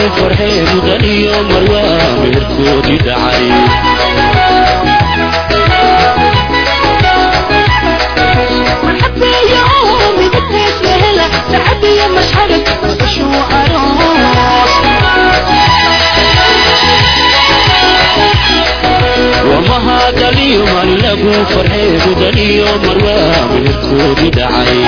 farxee mudan iyo marwaa meherkoodii dhacay مرحبا أمي بدك لهلا تعبي يا مشعرك شو أروس wamahadaliyo man lagu farxee mudan iyo marwaa meherkoodii dhacay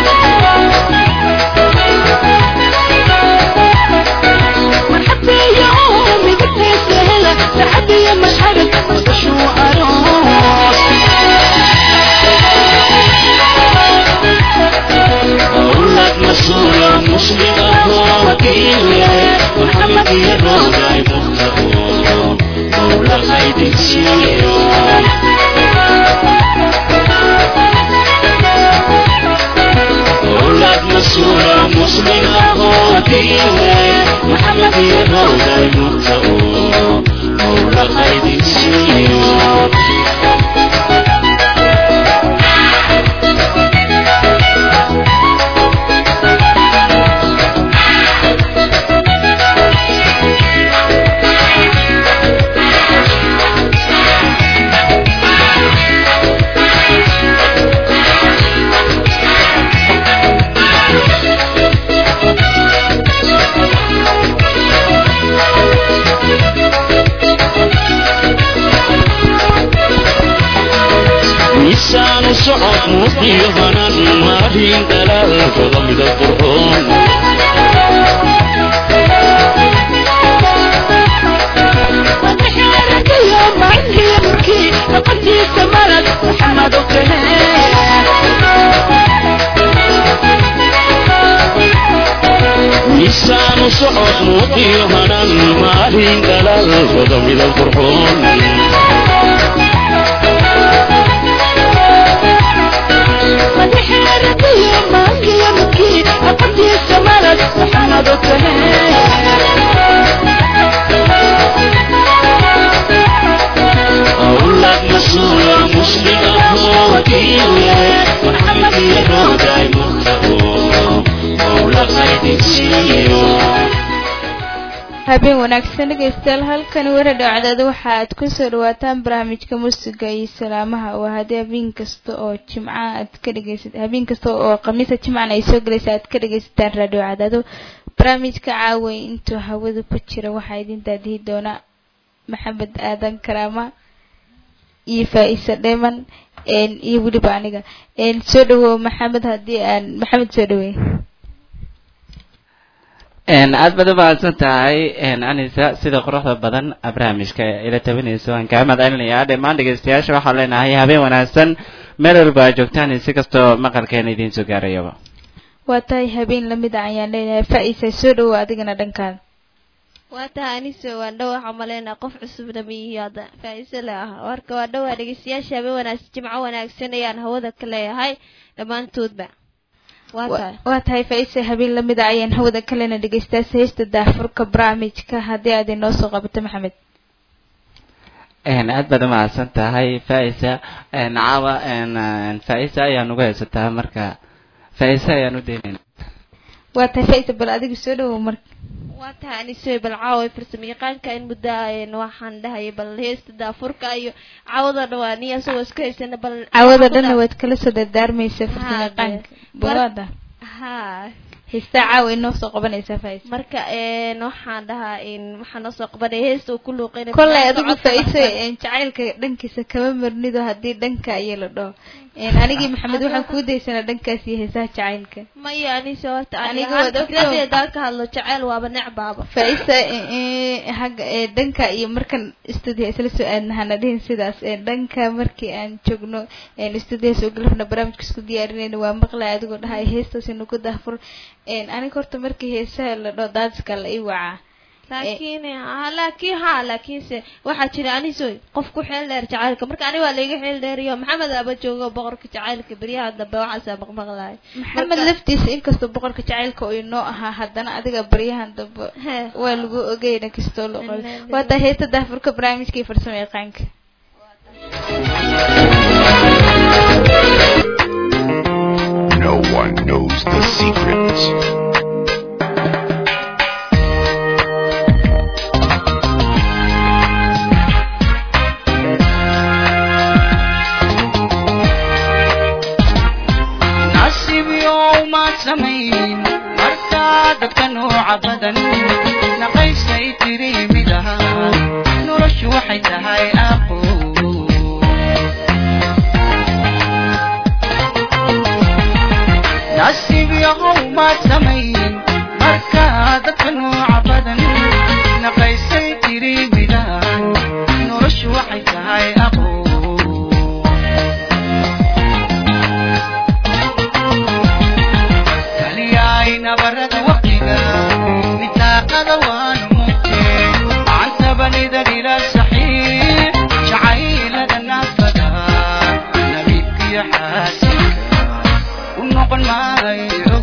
مرحبا يا أمي بدك لهلا تعبي يا مشعرك شو أروس أولاد مسؤول مسلم أهو وكيل محمد يرضى مختار مولى خيد سيرو أولاد مسؤول مسلم أهو وكيل محمد يرضى مختار مولى خيد سيرو miisaanu socod muuqiyo hanan maadhiin dhalaalkooda midab qurxoon وتحارك يوم عندي يبكي فقدي سمرت محمد miisaanu socod muuqiyo hanan maadhiin dhalaalkooda midab qurxoon وتحارك يوم عندي يبكي فقدي سمرت محمد أولاد مسؤول مسلم أهو وكيل محمد يرضى مختار مولى خيد سيرو habeen wanaagsan dhegaystayaal halkani waradhow cadaada waxa aad kusoo dhawaataan barnaamijka muusiga iyo salaamaha oo haddii habeen kasta oo jimca aad ka dhegaysa habeen kasta oo khamiisa jimcana ay soo gelaysa aad ka dhegaysataan raadhiyo cadaado barnaamijka caaway intuu hawada ku jira waxaa idin daadihi doona maxamed aadan karaama iyo faa-isa dheeman iyo weliba aniga soo dhawow maxamed haddii aan maxamed soo dhaweey aad baad u mahadsan tahay anisa sida quruxda badan barnaamijka ila tabinayso waan kaa mahadcelinayaa dhammaan dhegeystayaasha waxaan leenahay habeen wanaagsan meel walba aad joogtaan si kastoo maqalkeena idiin soo gaarayaba waa tahay habeen lamid a ayaan leenahay faa-isa soo dhawow adigana dhankaada waa tahay anise waan dhow waxaa maleynaa qof cusubna miyihi hadda faa-iise le ah warka waa dhowaa dhegeystayaasha habeen wanaagsan jimco wanaagsan ayaan hawada ka leeyahay dhammaantoodba waa tahay waa tahay faa-isa habeen lamid a ayaan hawada kalena dhegeystayaasha heesta daafurka barnaamijka haddii aad inoo soo qabato maxamed aad baad u mahadsan tahay faa-isa caawa faa-isa ayaan uga haysataa marka faa-isa ayaan u daynayna waa tahay faa-isa bal adiga soo dhawow marka waa tahay anise bal caawa farsamo yaqaanka in muddo ayn waxaan dhahayay bal heesta daafurka iyo caawada dhawaan iyo asagoo isku haysana bal caawada dhanna waad kala soo dardaarmaysa farsamo yaqaanka bawaada ha heestaa caawa inoo soo qabanaysaa faa-isa marka waxaan dhahaa waxaa noo soo qabanaya heesta uu ku luuqeynay kollay adigu faa-isa jacaylka dhankiisa kama marnido haddii dhanka iyo la dhaho anigii maxamed waxaan kuu daysanaa dhankaas iyo heesaha jacaylka maya anise horta Aniga waad ogtahay. fikradeeda ka hadlo jaceyl waaba necbaaba faa-isa hagga ee dhanka iyo markan stuudiya isla soo aadna hana dhihin sidaas ee dhanka markii aan joogno stuudiya soo galabna barnaamijka isku diyaarinayna waa maqlay adigoo dhahay heestaas inagu daafur aniga horta markii heesaha la dhaho daadiska la ii wacaa laakiin ha laakiin ha laakiinse waxaa jira anisoy qof ku xeel dheer jacaylka marka ani waa laiga xeel dheeriyo maxamed aba joogo boqorka jacaylka beryaha dambe waxaasaa maqmaqlahay maxamed laftiisa inkastoo boqorka jacaylka uu inoo ahaa haddana adiga baryahan dambe Hee. waa lagu ogeyna kastoo la qabo Inna waa tahay heesta daafurka barnaamijka iyo farsamo yaqaanka No one knows the secret. nooca badan naqaysay tiri midaha noloshu waxay tahay aqo nasiib yahow maad samayn markaa dadka nooca badan naqaysay tiri midahan noloshu waxay tahay aqo kaliyaay nabarada waqtiga nitaaqada waanu mugtee cantabanida ila saxiix jacaylada naafada nabiibkiyo xaasinka u noqon maayo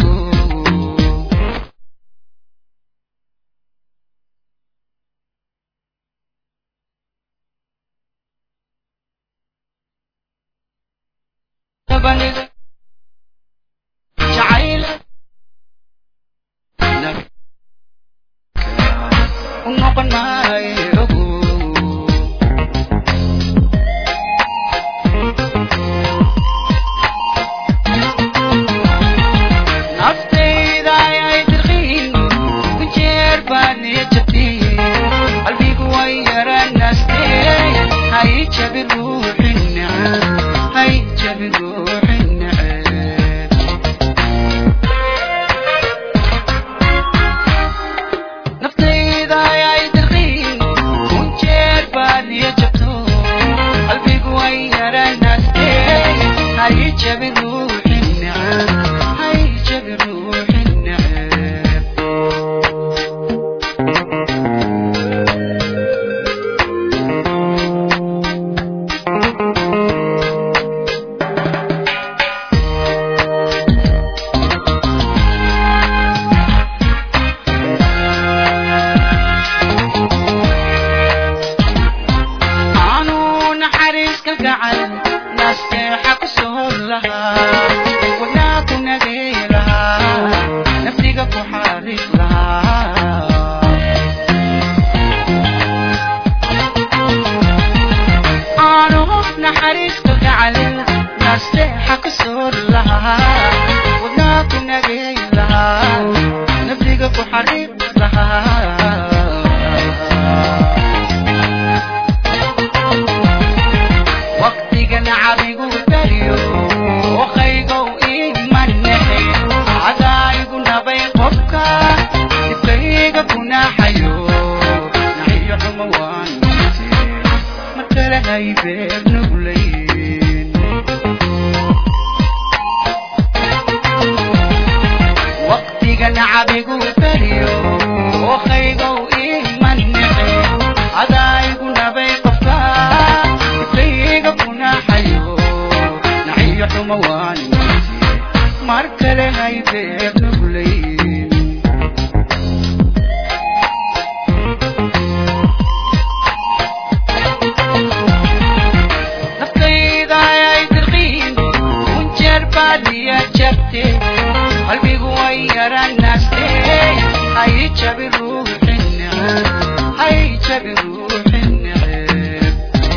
tabanida jacayl u noqon maayo naftayda ayay dirqiin ku jeer baan niya jabtiyey qalbigu way yaranaastee hay jabi ruuxi neceb hay jabi ruuxi neceb naftayda ayay dirqiin ku jeer baan niya jabto qalbigu way yaranaastee hay jabi ruuxi neceb hay jabi ruuxi neceb aanu naxariiska gacan nasteexa ku soo lahaa wadnaa ku nagay lahaa nafsiga ku xariiq lahaa aanu naxariiska gacan nasteexa ku soo lahaa wadnaa ku nagay lahaa nafsiga ku xariiq lahaa waqtigan cabigu dariyo wakaygow imanehe cadaayigu nabay qofka dibkayga kunaaxayo naxiyo xumo waan mute mar kale hay beer nuglayn waqtigan cabigu dariyo wakaygow imanehe cadaayigu nabay qofka dibkayga kunaaxayo naxiyo xumo waan mute mar kale hay beer nuglayn naftayda ayay dirqiin kunjeer baadiya jabte qalbigu way yaranaste hay jabi ruuxi neceb hay jabi ruuxi neceb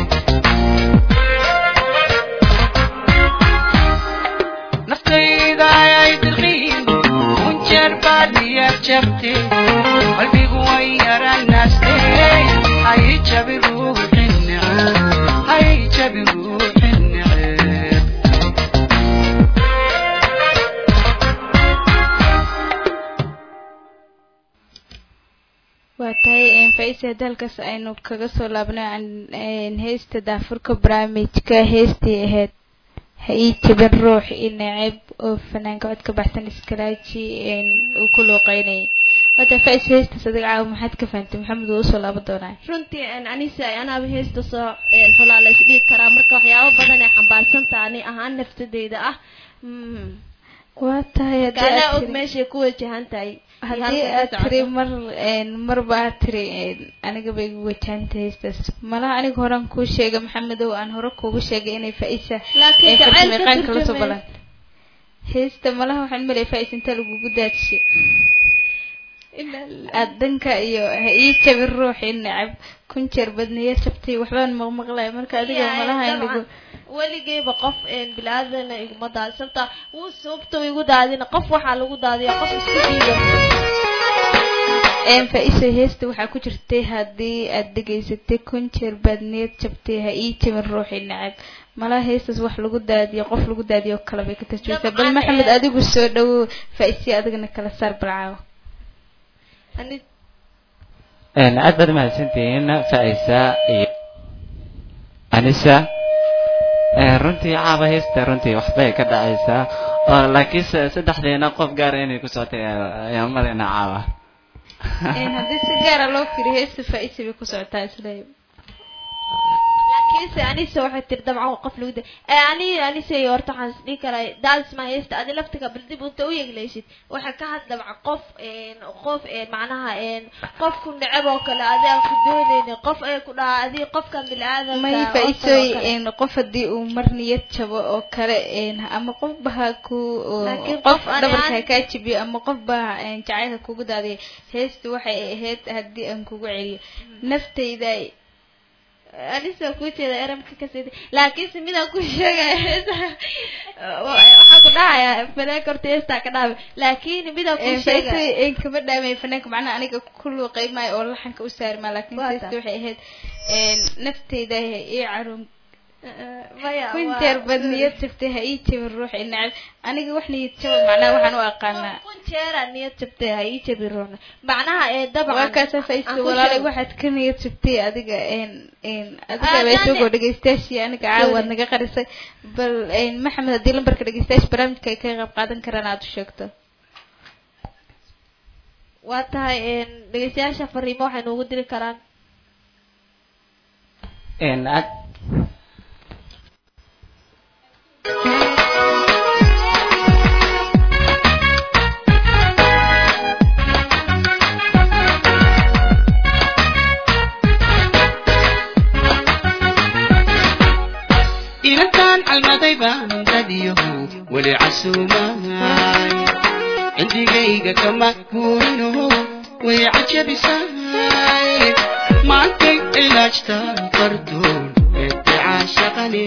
naftayda ayay dirqiin kunjeer baadiya jabte qalbigu way yaranaste hay jabi ruuxi neceb hay jabi ruuxi neceb waa tahay faisa dalkaas aynu kaga soo laabnay aan heesta daafurka barnaamijka heestii ahayd ha ii jabin ruux i neceb oo fanaanka cod ka baxsan iskalaaji uu ku looqeynayay wata fais heestaas adiga caawa maxaad ka fahantay maxamed wuu usoo laaban doonaa runtii een, anise anaaba heesta soo een, xulaa la isdhihi karaa marka waxyaabo badan ay xambaarsantaha ani ahaan naftadeyda ah Mm. waa tahay haddii anaa aad og tiri- meeshay ku wajahan tahay haddii aad tiri mar marba aad tiri aniga bay igu wajahanta heestaas malaha aniga horan kuu sheegay maxamedow aan hore kuugu sheegay inay faa-isa laakiin ee jacayl ka farsamayaqaanka lasoo turjumay balan heesta malaha waxaan malay faa-is inta lagugu daadshay aad danka iyo ha ii jabin ruuxi necab kun jeer badniyo jabtay waxbaan maqmaqlay marka adiga Yaa, malaha in lagu dabcan. weligeyba qof een, bilaadan iguma daadin sababta wuu sababta igu daadina qof waxaa lagu daadiya qof isku diida een faa-iso heesta waxaa ku jirtay haddii aad dhegaysatay kun jeer baad niyad jabtay ha ii jabin ruuxii nacab malaha heestaas wax lagu daadiyo qof lagu daadiyo oo kale bay ka tarjumaysaa bal Dabcan, maxamed ee, adigu soo dhawow faa-isiya adigana kala saar balcaawo Ani- Een, aad baad mahadsantihiin faa-isa iyo anisa Een, runtii caaba heesta runtii waxbay ka dhacaysaa oo laakiinse saddexdeena qof gaara inay ku socotay ayaa malina caaba een haddii si gaara loo fiiriyo heesta faa-isa bay ku socotaa isle laakiinse anise waxay tiri dabcan qof lagu da Eh, ani anise horta waxaan isdhihi karaa daasma haysta adi laftiga bal dib unta u yegleysid waxay ka had dabcan qof een, qof een, macnaha een, qofku neceb oo kale adi aan ku dooneynin qof ay ku dhaha adi qofkan bini-aadamka may oo kale oo faa-isooy kale. een qof haddii uu mar niyad jabo oo kale een ama qof baha ku oo- Laakiin qof qof aan- dhabarka ha kaa jibiyo ama qof baa een jacaylka kugu daadiyo heesta waxay ahayd haddii aan kugu celiyo naftayda anise ku jeeda eramka kasii laakiinse midaan ku sheegaya waxaan ku dhahayaa fanaanka horta heestaa ka dhaabay laakiin midaan ku sheegaya faa-isooy een kama dhaamay fanaanka macnaha aniga kullu qeymayo oo laxanka u saarmaa laakiin Waa heesta taa. waxay ahayd een naftayda ii caruun maya kun waa- jeer baad niyad jabtay ha ii jabin ruux i nacab aniga wax niyad jaba macnaha waxaan u aqaanaa kun jeera niyad jabtay ha ii jabi roona macnaha ee dabcan waa kaasa faisto aan ku walaalay sheego. waxaad ka niyad jabtay adiga een een adiga Ah, baa dane- isagoo dhegeystayaashii aniga caawaad Sorry. naga qarisay bal een maxamed haddii lambarka dhegeystayaasha barnaamijka ay ka qayb qaadan karaan aad u sheegto waa tahay een, dhegeystayaasha fariimo waxay noogu diri karaan Een, aad inantaan calmaday baan dadiyahu weli casuumaay cindigayga kama guurino way cajabisaay maantay cilaajtaan fardoon eedde caashaqane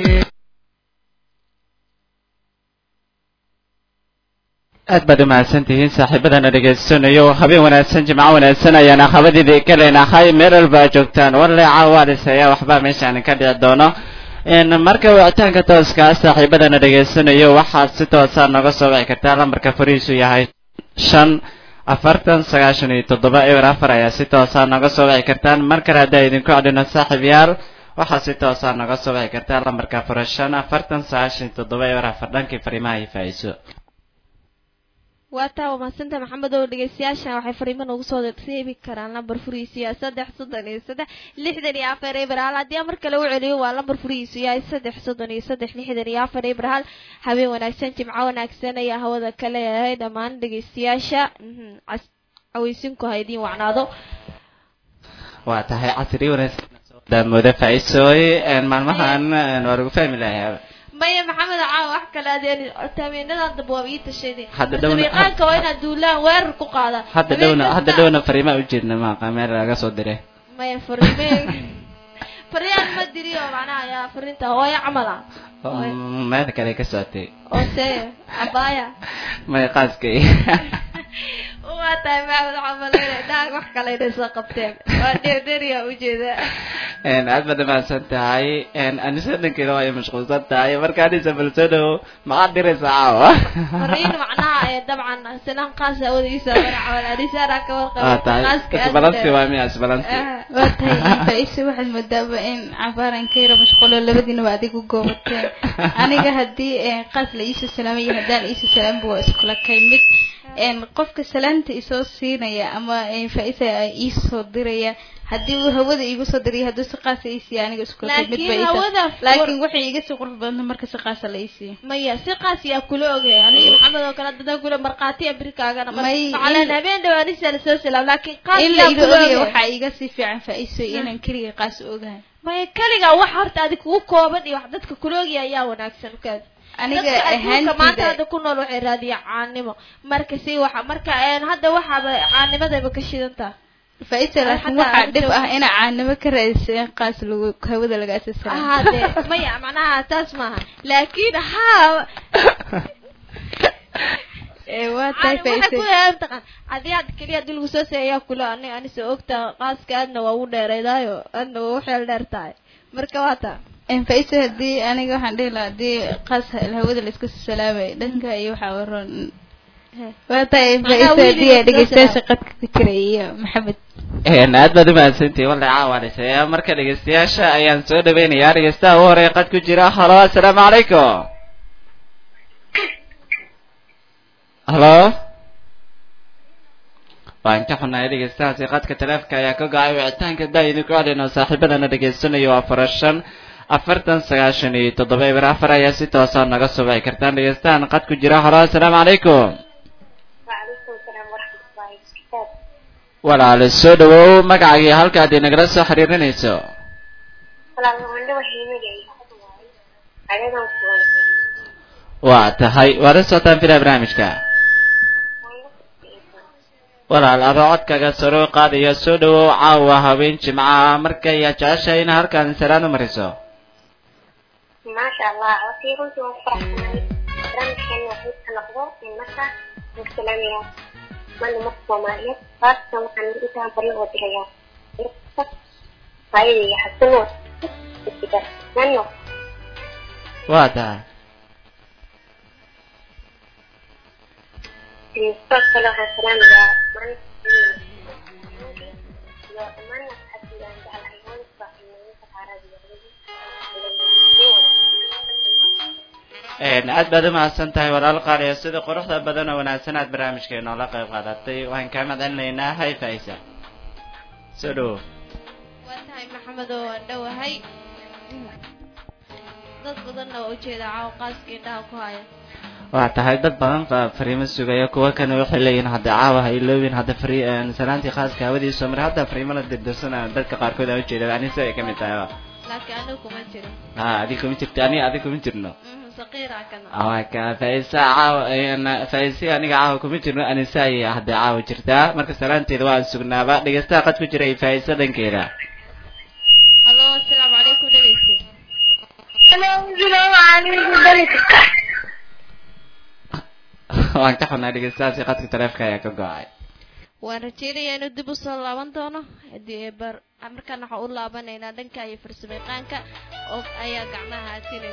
aad baad umahadsantihiin saaxiibadana dhegaysanayo habeen wanaagsan jimco wanaagsan ayaan akhabadiidii ka leenahay meel walba aad joogtaan warle caawaadis ayaa waxbaa meeshaan ka dhici doono n marka wicitaanka tooska ah saaxiibadana dhegaysanayo waxaad si toosa noga soo wici kartaa lambarka farihiisu yahay shan afartan sagaashan iyo toddoba eber afar ayaa si toosa noga soo wici kartaan mar kale haddaa idinku cadhino saaxiib yaal waxaad si toosa noga soo wici kartaa lambarka fara shan afartan sagaashan iyo toddoba eber afar dhankii fariimaha iyo faa-iiso waa taa waa mahadsanta maxamed oo dhegeystayaashan waxay fariimo noogu soo reebi karaan lambar furihiisu yahay saddex soddon iyo saddex lixdan iyo afar ebraal haddii aan mar kale u celiyo waa lambar furihiisu yahay saddex soddon iyo saddex lixdan iyo afar ebraal habeen wanaagsan jimco wanaagsan ayaa hawada ka leeyahay dhammaan dhegeystayaasha mhm, cas- caweysinku ha idiin wacnaado waa tahay casri wanaagsan daamooda faa-iisooy maalmahan een, waa lagu fahmi lahaa maya maxamed caawa wax kale adeen habeenadan dambe waa ii tashaday Hadda dhowna- sariiqaanka waa inaad duulaan weerar ku qaada hadda Habeen dhowna kasta- hadda dhowna fariimaa ujeedna maaqa meel laga soo diray maya fariime fariyaan ma diri oo macnaha ayaa farinta hooyo camal ah Mm, meel kale ka socotay oo see cabaaya may qaaskay waa tahay maxamed camaleyne dhaag wax kale inay soo qabteen waa dheerdheeriya ujeeda Een, aad baad umahadsan tahay Een, anisa dhankeeda waa ay mashquulsan tahay marka anisa bal soo dhawo maxaad diraysaa caawa fariin macnaha ee dabcan sinan qaas awadiisa mara camal anisaanaa ka waa warqaba tahay qaaska aad isbalansi u waa miya isbalansi Ah. waa tahay faa-iise waxaad moodaaba in cabaaran ka yara mashquulo labadiina waa adigu goobateen aniga haddii een, qaas la iisoo salaamay iyo haddaan iisoo salaaminba waa iskula kay mid een, qofka salaanta isoo siinaya ama een, faa-iisa iisoo diraya haddii uu hawada iigu soo diraya hadduu si qaasa iisiiya aniga iskula kay mid laakiin ba hawada laakiin waxay iga sii qurux badanta marka si qaasa la iisiiyo maya si qaas yaa kula ogay aniga maxamed oo kale dadaan kula markhaati abirkaagana May- macalan in- habeen dhaw anisa lasoo salaam laakiin qaas in la yaa ila kula ogaya ogay waxaa iga sii fiican faa-iiso inaan keliga qaas ogahay maya kaliga wax horta adi kugu kooban iyo wax dadka kula ogaya ayaa wanaagsan kaas aniga dadka adduunka maanta ahaantida hadda ku nool waxay raadiyaan caanimo marka si waxa marka een hadda waxaaba caanimadayba ka shidantaa faa-iisa laakiin Xataa waxaa aan dhib ah joogin. ina caanimo ka raadisa in qaas lagu hawada laga asasalaam aha de maya macnaha taas maaha laakiin haa ee waa tahay waxay ku faysay yahay mataqaan haddii had keliya haddii lagu soo seeyaa kula ani anise ogta qaaska aadna waa u dheereydaayo aadna waa u xeel dheer tahay marka waa taa een faysay haddii aniga waxaan dhihi lahaa haddii qaas hawada la iska salaamay dhanka iyo waxaa waroon waa tahay Macnaha faysay wiiliga haddii iska dhegeystayaasha qadka ku jira iyo maxamed Een, aad baad umahadsantihi walla caawanaysa marka dhegeystayaasha ayaan soo dhaweynayaa dhegeystaha ugu horeeya qad ku jira halo assalaamu calaykum halo waan ka xunahay dhegeystahaasi qadka taleefka ayaa ka go-ay wicitaanka daayini ku celino saaxiibadana dhegeysanayo waa farashan afartan sagaashan iyo toddoba eber afar ayaa si toosa naga subaci kartaan dhegeystahan qad ku jira halo assalaamu calaykum وعليكم السلام ورحمة الله وبركاته walaale soo dhawow magacagii halkaad inagala soo xiriirinayso والله من دو هيمي عليكم السلام waa tahay waad la socotaan filaa barnaamijka walaal adoo codkaga saro qaadaya soo dhawow caawa habeen jimcaha marka ayaa jeceshahay in halkan salaan u mariso ما شاء الله وفي كنت مفرح برامج كان وحيد تنقضوا من مكة من سلامية من مكة ومالية خاصة وكان إنتها طريق وجهية هاي يحسنوا كده لأنه waa tahay المستقبل وحن سلامية من لو أمانا حتى أن جعل حيوان صاحب من عربي Een, aad baad umahadsan tahay walaal qaaliya sida quruxda badan oo wanaagsan aad barnaamijka inoola qayb qaadatay waxaan kaa mahadcelinaynaa hay faisa soo dhawow waa tahay maxamed oo waan dhowahay dad badanna waa ujeedaa caawa qaaska indhaha ku haya waa tahay dad badan baa fariimo sugaya kuwa kana waxay leeyihiin hadda caawa ha iloobin hadda fari salaantii khaaska hawadiisa mar hadda fariimo la dirdirsana dadka qaarkood aan ujeeda anisa ay kamid tahay laakiin anigu kuma jiro ha adig kuma jirto ani adig kuma jirno Mhm, saqiira kana waa ka faisa caawa faisi aniga caawa kuma jirno anisa ayay hadda caawa jirtaa marka salaanteeda waan sugnaaba dhegeystaha qad ku jira iyo faisa dhankeeda halo asalaamu calaykum dhegeyste waan ka xunaa dhegeystahaasi qadka taleefka ayaa ka go-ay waan rajeynayaa inuu dib usoo laaban doono hadii bar markaan waxaan u laabanaynaa dhanka iyo farsamayaqaanka oo ayaa gacmaha haatinaya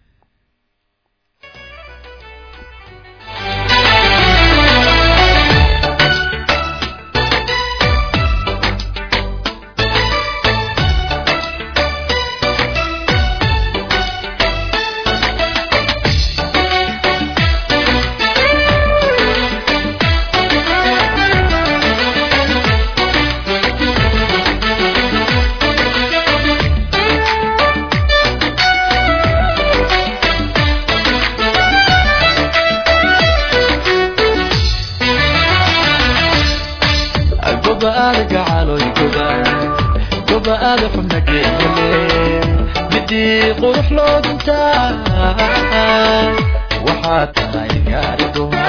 gobaada gacaloy gobaad gobaada xubna geele midii qurux loo dhintaa waxaa tahay gaari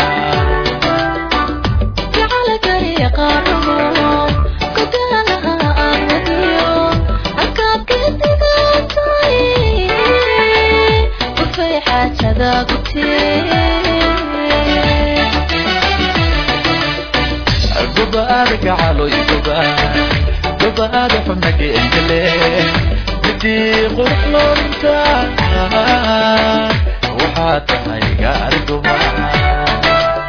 gobaada gacaloy gobaad gobaada xubna geele midii qurux loo dhintaa waxaa tahay gaari gobaad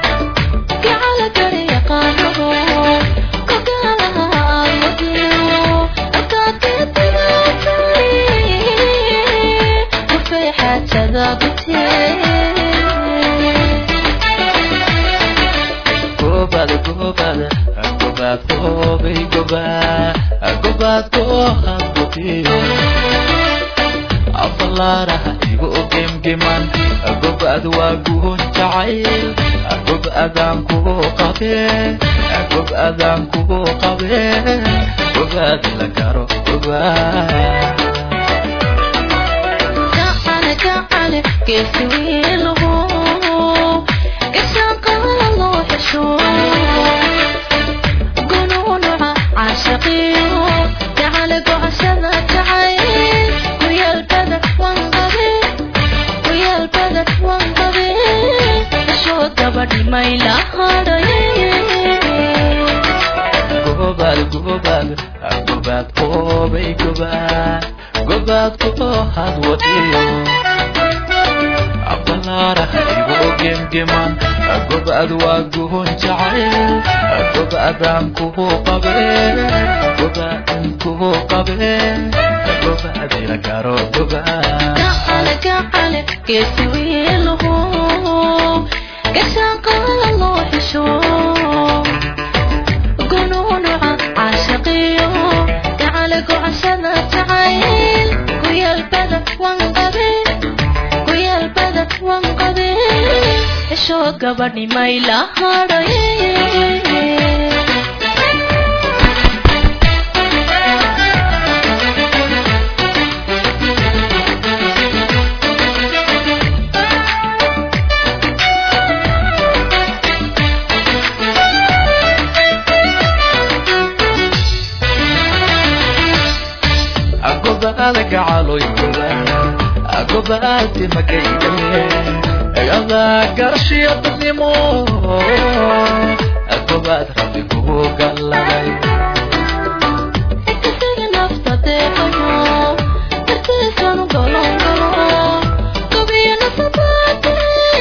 gobaad gobaad gobaad goobay gobaad gobaad goohad gobiyo afalaaraha igu gemgeman gobaad waa guun jacayl gobaadaan kugu qabe gobaadaan kugu qabe gobaad la garo gobaad Mayla gobaad gobaad qoobay gobaad gobaad kooxaad wadiyo abalaara igu gemgeman gobaad waa guhon jacayl gobaadaan kuhu qabe gobaadin kuhu qabe gobaad ila garo gobaad gacale gacale geesi wiiluhu gashaaqala loo xisho gunuunuca caashaqiyo gacale gocashada jacayl kuyaalbada wanqabe kuyaalbada wanqabe xisho gabadhi mayla hadhay gobaad gacaloy gobaad gobaadi magaydale adaa garshiyo dadnimo gobaad rabbi kugu galladay Isaga nafta deeqayo, dartiisanu golon galo, gobiyo nasabaate,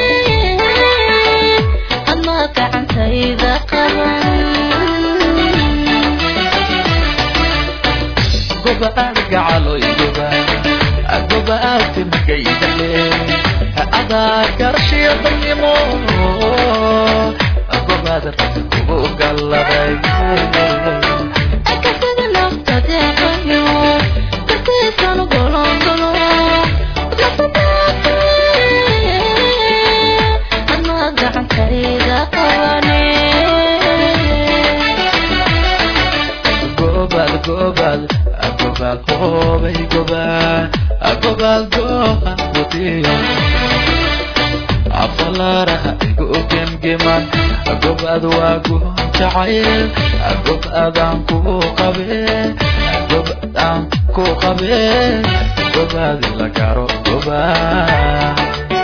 adna gacantayda qaban. gobaad gacaloy gobaad gobaadi magaydale adaa garshiyo dadnimo gobaad rabbi kugu galladay Isaga nafta deeqayo, dartiisanu golon galo, nasabaate, adna gacantayda qabane. gobaad gobaad gobaad qoobay gobaad gobaad gooha wadiyo afalaaraha igu gemgeman gobaad waa guhon jacayl gobaadaan kugu qabe gobaadaan ku qabe gobaad ila garo gobaad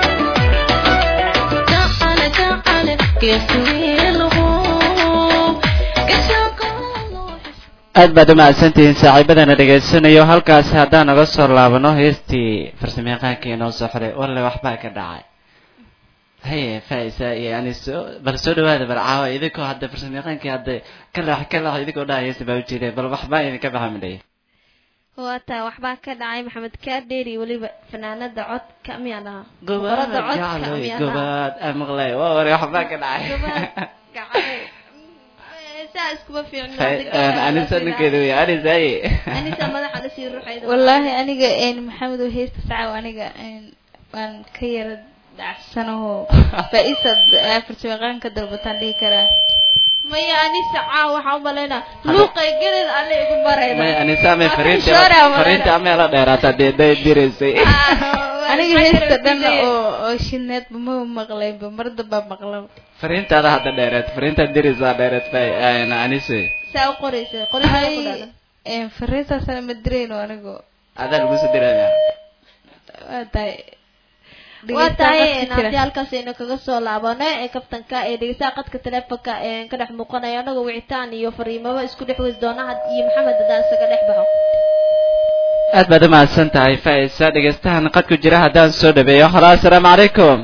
gacale gacale geesi wiiluhu gashaaqala loo xisho aad baad umahadsantihiin saaxiibadana dhegaysanayo halkaasi haddaan naga soo laabano heestii farsamayaqaankii inoo soo xiray walle waxbaa ka dhacay haye faisa iyo aniso bal soo dhawaada bal caawa idinkoo hadda farsamayaqaankii hadda ka leex ka leex idinkoo dhaha heesta baa ujeedeen bal waxbaa idinka baxa midhay waataa waxbaa ka dhacay maxamed kaadheeri weliba fanaanada codka miyaa dhahaa gobaad Boqorada codka jacloy miyaa dhahaa gobaad aan maqlay waa ware waxbaa ka dhacay Gobaad gacay saa iskuma fiicno anisa ninkeeda wey anisa aye anisa madaxa lasii ruxayda wallaahi aniga een maxamed oo heesta sacaw aniga een waan ka yara dhacsanaho faa-isad farsamaqaanka dalbataan dhihi karaa maya anisa caa waxaa umalaynaa luuqay gelid alle igu may barayda anisa amay fariinta Shoora, walaal. fariinta amay la dheeraata dee day diraysay aniga heesta dhan oo oo shineedba ma maqlayba mar dambaa maqla fariintaada hadda dheereed fariintaad diraysaa dheereed fay anise saa u qoraysa qoraysa ku dhalan hay fariintaasana ma dirayno anigo adaa lagu soo diraya waa tahay waa dhegeystaha tahay qadka jira. haddii halkaas aynu kaga soo laabano ee kaftanka ee dhegeystaha qadka teleefonka ee ka dhex muuqanayo anagoo wicitaan iyo fariimaba isku dhex wadi doona had iyo maxamed haddaan isaga dhex baxo aad baad umahadsan tahay faisa dhegeystahan qadku jira haddaan soo dhabeeyo halo assalaamu calaykum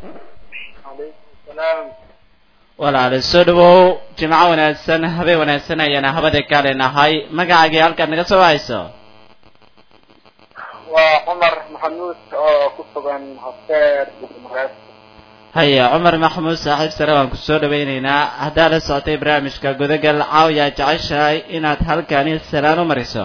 walaale soo dhawow jimco wanaagsan habeen wanaagsan ayaana habada kaale nahay magacaagii halkaad naga soo wahayso waa cumar maxamuud oo ku sugan hosteer mareeb haya cumar maxamuud saaxiib sare waan ku soo dhawaynaynaa haddaad la socotay barnaamijka gudagal caawiyaa jeceshahay inaad halkani salaan u mariso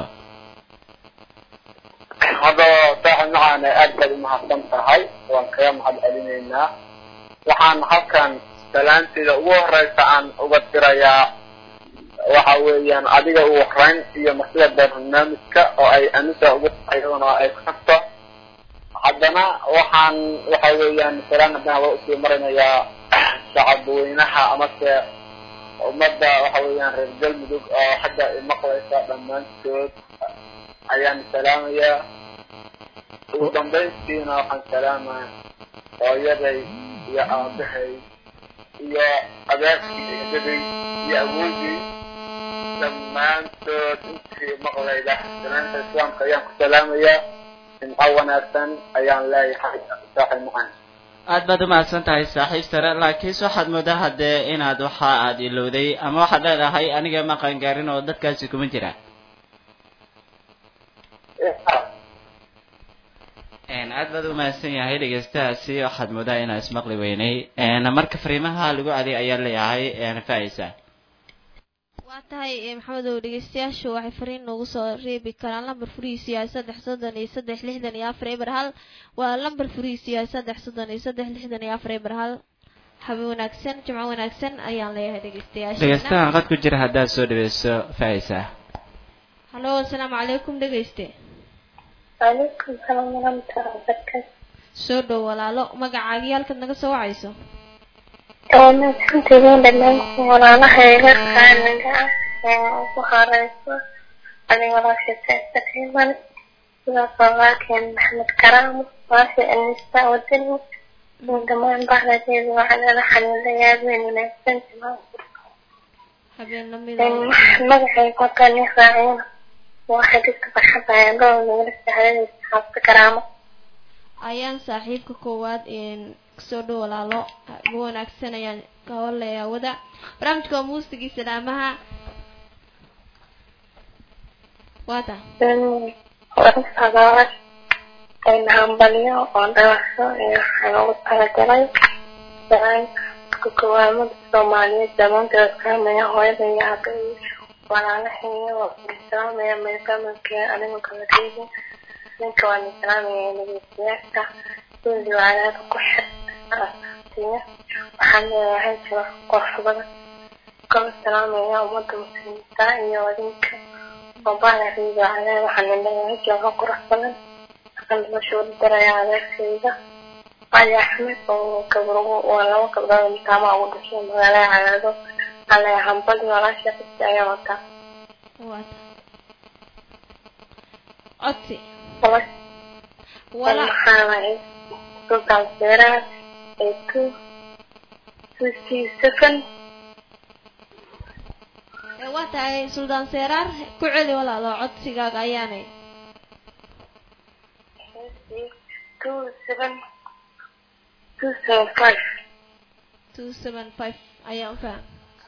hadda saaxib macaane aad baad umahadsan tahay waan kaga mahad celinaynaa waxaan halkan salaanteeda ugu horeysa aan uga dirayaa waxa weeyaan adiga ugu horeyn iyo marsida barnaamijka oo ay anisa ugu iyaduna ay ku tagto haddana waxaan waxa weeyaan salaan haddana waa usii marinayaa shacabweynaha amase ummadda waxa weeyaan reer galmudug oo xagga imaqlaysa dhammaantood ayaan salaamayaa ugu dambayntiina waxaan salaamaya hooyaday iyo aabahay iyo adeerkii eedaday iyo awoogay dhammaantood intii maqlayda salaanta islaamka ayaan ku salaamayaa jimco wanaagsan ayaan leeyahay saaxib macaan aad baad umahadsan tahay saaxiib sare laakiinse waxaad moodaa haddee inaad waxa aad ilowday ama waxaad leedahay aniga ma qaangaarin oo dadkaasi kuma jira aad baad umahadsan yahay dhegeystahaasi waxaad moodaa inaa ismaqli weynay marka fariimaha lagu aday ayaa leeyahay faisa waa tahay maxamedow dhegeystayaashu waxay fariin noogu soo reebi karaan lambar furihiisu yahay saddex soddon iyo saddex lixdan iyo afar eber hal waa lambar furihiisu yahay saddex soddon iyo saddex lixdan iyo afar eber hal habe wanaagsan jimco wanaagsan ayaan leeyahay dhegeystayaasha dhegeystahan qad ku jira haddaad soo dhaweyso faisa hallo asalaamu calaykum dhegeyste وعليكم السلام ورحمة الله وبركاته soo dhow walaalo magacaagii halkaad naga soo wacayso أنا كنت بين دمانك ولا لها يلقى النجاة وخارجة أنا ولا شيء تقريبا إذا صلاك محمد كرام واشي النساء والدنيا من دمان بعد ذي وعلى لحن الليال من نفسن habeen lamida مدحي كنت نفاعين واحد يكتب حبا يقول من السهلين حافظ كرامة ayaan saaxiibka koowaad kasoo dhow walaalo ugu wanaagsan ayaan ka howlayaa wada barnaamijka waa muusigii salaamaha waata warasagaas ay hambalyo oo dhawaxso iyo waxaan ugu talagalay salaanka kowaamada soomaaliyeed dhammaantood kaamaya hooyada iyo aaba iyo walaalaheeya oo islaamaya meelkamalkee anigu kala reebin ninka waan islaamaya nageystayaasha suudi wacalaada ku xir waxaan leeyahay jiro qurux badan kala salaamaya ummadda muslimiinta iyo adinka وبعد في على وحنا نلاقي جوها قرح بلد أنا مشهور دريا على سيدة علي أحمد وكبروا ولا وكبروا متابع ودشوا مغلا على ذو على حنبل ولا شيء في الساعة وتا waata codsi والله wala محاولة سلطان سيرا إيكو سوسي سكن ee waa tahay suldaan seeraar ku celi walaalo codsigaaga ayaanay two seven two seven five two seven five ayaan faham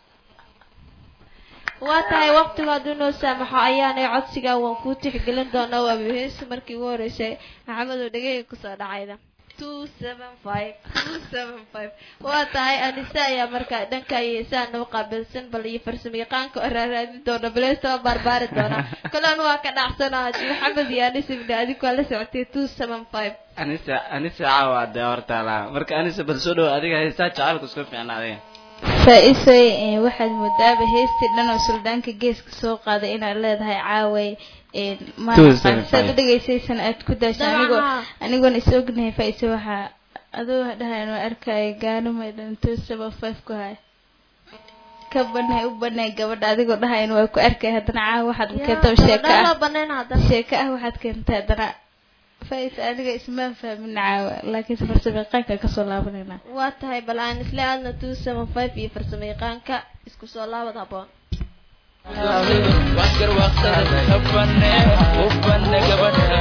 waa tahay waqtigu hadduu noo saamaxo ayaanay codsigaa waan kuu tixgelin doonaa waa heesi markii ugu horeysay maxamedow dhegeyga kusoo dhacayda two seven five two seven five waa tahay anise ayaa markaa dhanka heesaa noo qaabilsan bal iyo farsamo yaqaanka oo raaraadin doona baleestaba baarbaari doona kolan waa ka dhacsanaa maxamed iyo anise ibni adigu waa la socotay two seven five anisa anisa caawa dee hortaala marka anisa bal soo dhow adiga heestaa jacaylku isku fiicna adiga faa-isooy waxaad moodaaba heestii dhan oo suldaanka geeska soo qaaday inaad leedahay caaway Two seven saad u five. dhegeysaysana aad ku daasha anigoo Dabcan. anigoon is ognahay faa-iso waxaa adoo dhahayn oo arkaya gaanumay dhan two seven five ku hay ka banay u banay gabadha adigoo dhahayn waa ku arkay haddana caawa waxaad keentaba sheeko dhan ah loo banayn haddana sheeko ah waxaad keentay haddana faa-is aniga ismaan fahmin caawa laakiinse farsamo yaqaanka kasoo laabanayna waa tahay bal aan isla aadna two seven five iyo farsamo yaqaanka isku soo laabad haboon waskar waqsada habane hubane gabadha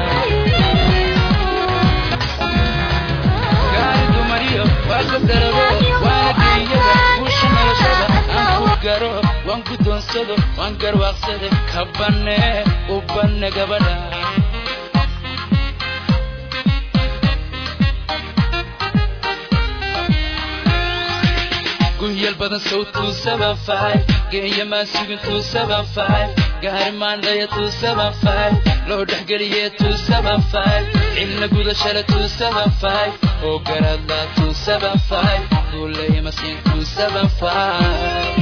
gaari dumariyo waa ku darabo waana geeyada guusha noloshada aan ku garo waan guddoonsado waan garwaaqsade kabane ubane gabadha gunyal badan sow two seven five geeya maan sugin two seven five gaari maandhaya two seven five loo dhexgeliye two seven five cilna gudashale two seven five oo garadla two seven five guulaya masiin two seven five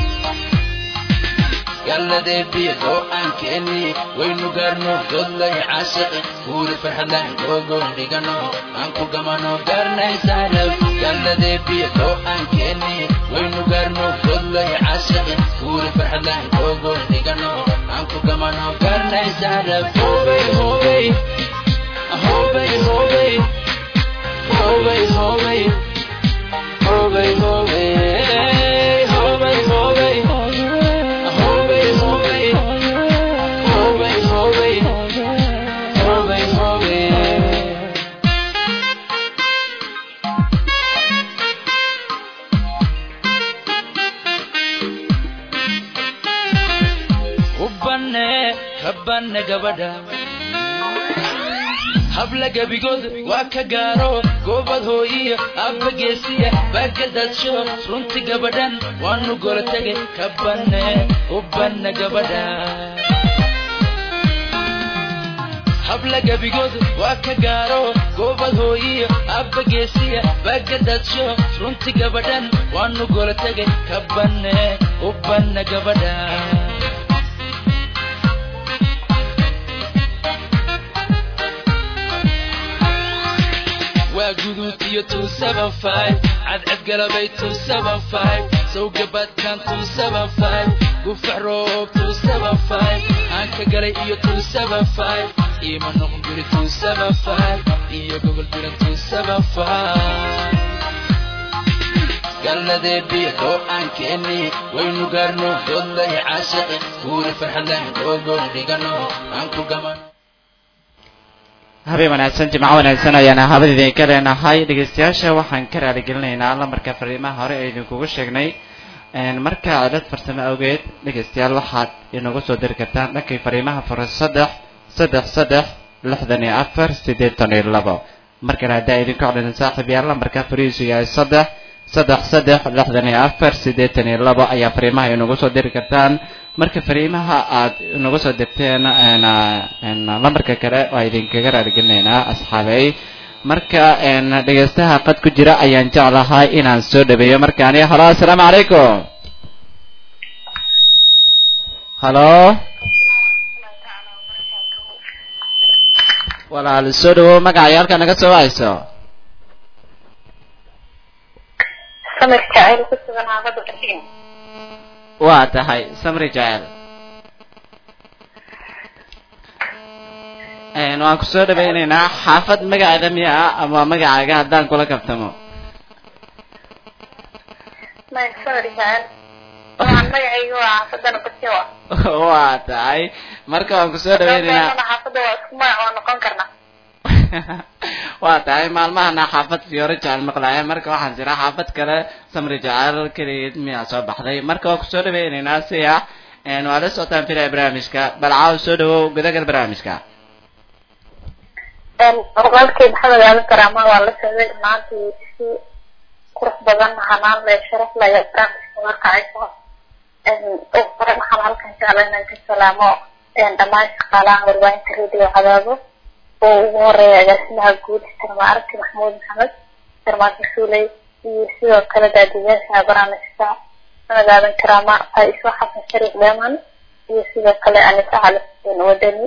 galladee biyo oo aan keeni waynu gaarno godlay caashiqi guuri farxadlan googoon dhigano aan ku gamano gaarnaysaanab galladee biyo oo aan keeni waynu gaarno godlay caashiqi guuri farxadlan googoon dhigano aan ku gamano gaarnaysaanab hobay hobay hobay hobay hobay hobay hobay hobay hobay hobay hobay hobay banne ka banne gabadha habla gebigood waa ka gaaro goobad hooyiya abba geesiya baagadadsho runti gabadhan waanu gola tegay ka banne u banne gabadha habla gebigood waa ka gaaro goobad hooyiya abba geesiya baagadadsho runti gabadhan waanu gola tegay ka banne u banne gabadha waa guduud iyo two seven five cadcad galabay two seven five sawgabadkan two seven five gufac roob two seven five aanka galay iyo two seven five iima noqon guri two seven five iyo gobol biran two seven five galladee biyo oo aan keeni waynu gaarno dodlay caashaqi guuri farxadlan googoon dhigano aan ku gamano habeen wanaagsan jimco wanaagsan ayaana habad idinka leenahay dhegeystayaasha waxaan ka raaligelinaynaa lamarka fariimaha hore ee idinkugu sheegnay marka cilad farsamo awgeed dhegeystayaal waxaad inagu soo diri kartaan dhankii fariimaha fure saddex saddex saddex lixdan iyo afar siddeetan iyo labo markana haddaa idinku codhinin saaxiib yaal lamarka farihiisu yahay saddex saddex saddex lixdan iyo afar siddeetan iyo labo ayaa fariimaha inagu soo diri kartaan marka fariimaha aad inagu soo dirteen lambarka kale waa idinkaga raaligelinaynaa asxaabey marka dhegeystaha qad ku jira ayaan jeclahay inaan soo dhaweeyo markaani halo assalaamu calaykum halo walaal soo dhawow magacay halka naga soo wahayso samir jacayl ku sugan haabada bakiin waa tahay samri jacel waan ku soo dhawaynaynaa xaafad magaceeda miya ah ama magacaaga haddaan kula kabtamo maya samir jacayl waxaan magacayga waa xaafadana bakiin wa waa tahay marka waan ku soo dhawaynaynaa xaafada waa isku magac waa noqon karnaa waa tahay maalmahana xaafad fiyoore jecel maqlaaya marka waxaan jiraa xaafad kale samri jecel keligeed miyaa soo baxday marka waan kusoo dhawaynaynaa si ah waa la socotaan filaya barnaamijka bal caaw soo dhawow gudagal barnaamijka walaalkay maxamed aadan karaama waa la socday maantii si qurux badan hanaan leh sharaf leh barnaamijka markacayso ugu hore waxaan halkan jeclay inaan ka salaamo dhammaan shaqaalaha warbaahinta radio cadaabo oo ugu horeeya agaasimaha guud sarma arki maxamuud maxamed sarmaanka suuley iyo sidoo kale daadiyaasha barnaamijka sanad aadan karaama faa-iso xasan shariif dheeman iyo sidoo kale anisa cali xuseen wadani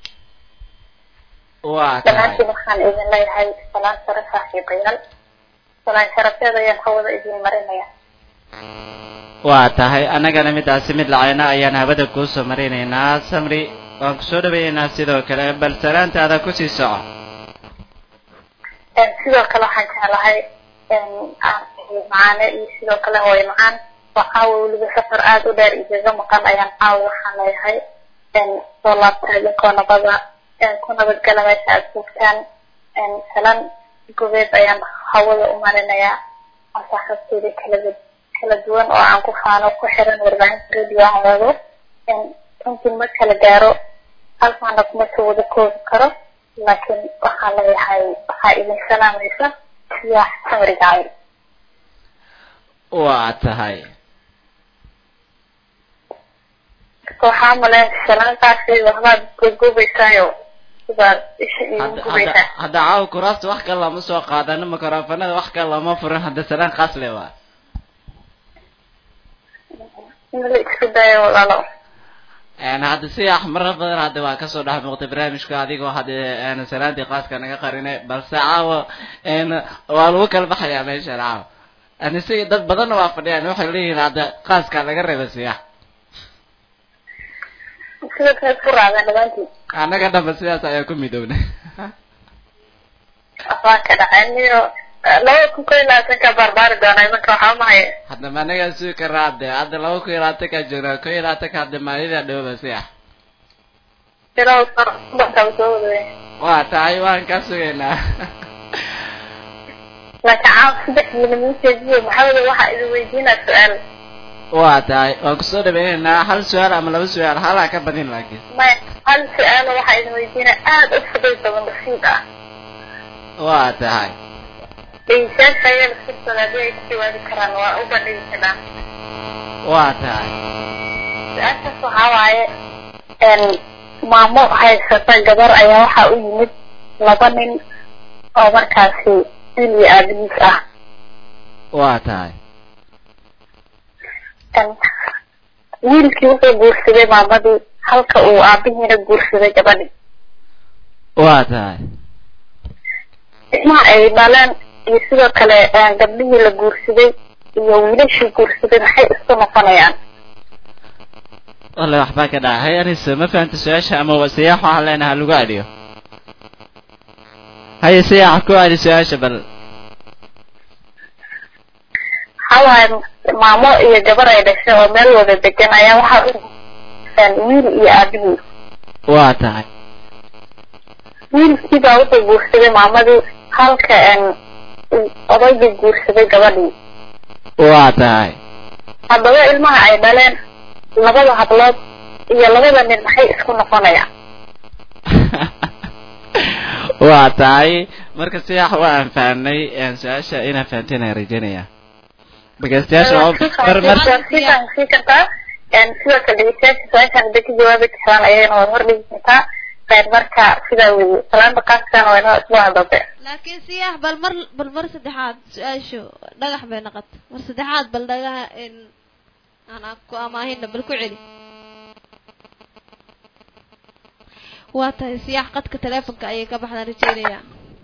waa tahay dhammaantiin waxaan idin leeyahay salaan sare saaxiibayaal salaan sharafeed ayaan hawada idin marinaya waa tahay annagana midaasi mid lacayna ayaan habada kuu soo marinaynaa samri waan ku soo dhaweeyeynaa sidoo kale bal salaantaada kusii soco sidoo kale waxaan jeclahay macaane iyo sidoo kale hooyo macaan oo caawa weliba safar aada u dheer igaga maqan ayaan caawa waxaan leeyahay soo laabta idinkoo nabada ku nabadgala meesha aada joogtaan salan gobeed ayaan hawada u marinayaa asaaxabteeda kala kala duwan oo aan ku faano ku xiran warbaahinta radio hawado runtii ma kala gaaro halkaana kuma soo wada koobi karo laakiin waxaan leeyahay waxaa idin salaamaysa siyaax samri gacayl waa tahay waxaa maleen salaantaasi waxbaad gogobaysaayo sidaad isha iigu hadda hadda gubaysaa hadda caawa kuraasta wax kale lama soo qaadano mikrofonada wax kale lama furin hadda salaan khaas le waa in la isku dayo walaalo een hadda si axmaro badan hadda waa kasoo dhex muuqtay barnaamijka adigoo hadda een salaantii qaaska naga qarine balse caawa een waa lagu kala baxayaa meeshan caawa ani si dad badanna waa fadhiyaan waxay leeyihiin hadda qaaska laga reeba siya sida kale ku raadaan dhamaantiin annaga dhanba sidaas ayaa ku midownay waxbaa ka dhaceen iyo laba kun kow iyo labaatanka barbaari doonaa imanka waxaa mahaya hadda ma anagaa sugi karaa hadde hadda laba kun iyo labaatankaa joognaa kun iyo labaatanka hadda maalida dhowba siya bilow barkaa soo wadawey waa tahay waan kaa sugaynaa laakiin caawa saddex milimiiteediyo maxamed waxaa idin weydiinaa su-aal waa tahay waan kusoo dhaweynaynaa hal su-aal ama laba su-aal halaa ka badin laakiin maya hal su-aalo waxaa idin weydiina aada u fudud badan basiid ah waa tahay dhegeystayaasha ayaa laftirkooda haddii ay ka jawaabi karaan waa u bandhigi karaan waa tahay su-aashaas waxaa waaye maamo haysata gabar ayaa waxaa u yimid laba nin oo markaasi wiil iyo aabihiis ah waa tahay wiilkii wuxuu guursaday maamadii halka uu aabihiina guursaday gabadhii waa tahay ilmaha ay dhaleen iyo sidoo kale gabdhihii la guursaday iyo wiilashii guursaday maxay isku noqonayaan walla waxbaa ka dhaca hay anise ma fahanta su-aasha ama wa siyaax waxaan leenahay lagu adhiyo haye siyaax ku adhi su-aasha bal waxawaaye maamo iyo gabar ay dhashay oo meel wada degan ayaa waxaa u wiil iyo aabihii waa tahay wiilkii baa wuxuu guursaday maamadii halka odaygii guursaday gabadhii waa tahay haddaba ilmaha ay dhaleen labada hablood iyo labada nin maxay isku noqonayaan waa tahay marka siyaax waa aan fahnay su-aasha inaan fahanteen aan rajeynaya dhegeystayaasha oo mar mar sikan sii kartaa sidoo kale dhegeystayaasha su-aashaan hadday ka jawaabi karaan ayayna waad hordhigi kartaa qayb marka sidaa weeye salaanta qaaskan waa inoo isbuuca dambe laakiin siyax bal mar bal mar saddexaad su-aashu dhagax bay noqota mar saddexaad bal dhagaha aan ku amaahina bal ku celi waa tahay siyax qadka teleefonka ayay ka baxdaan rajeynaya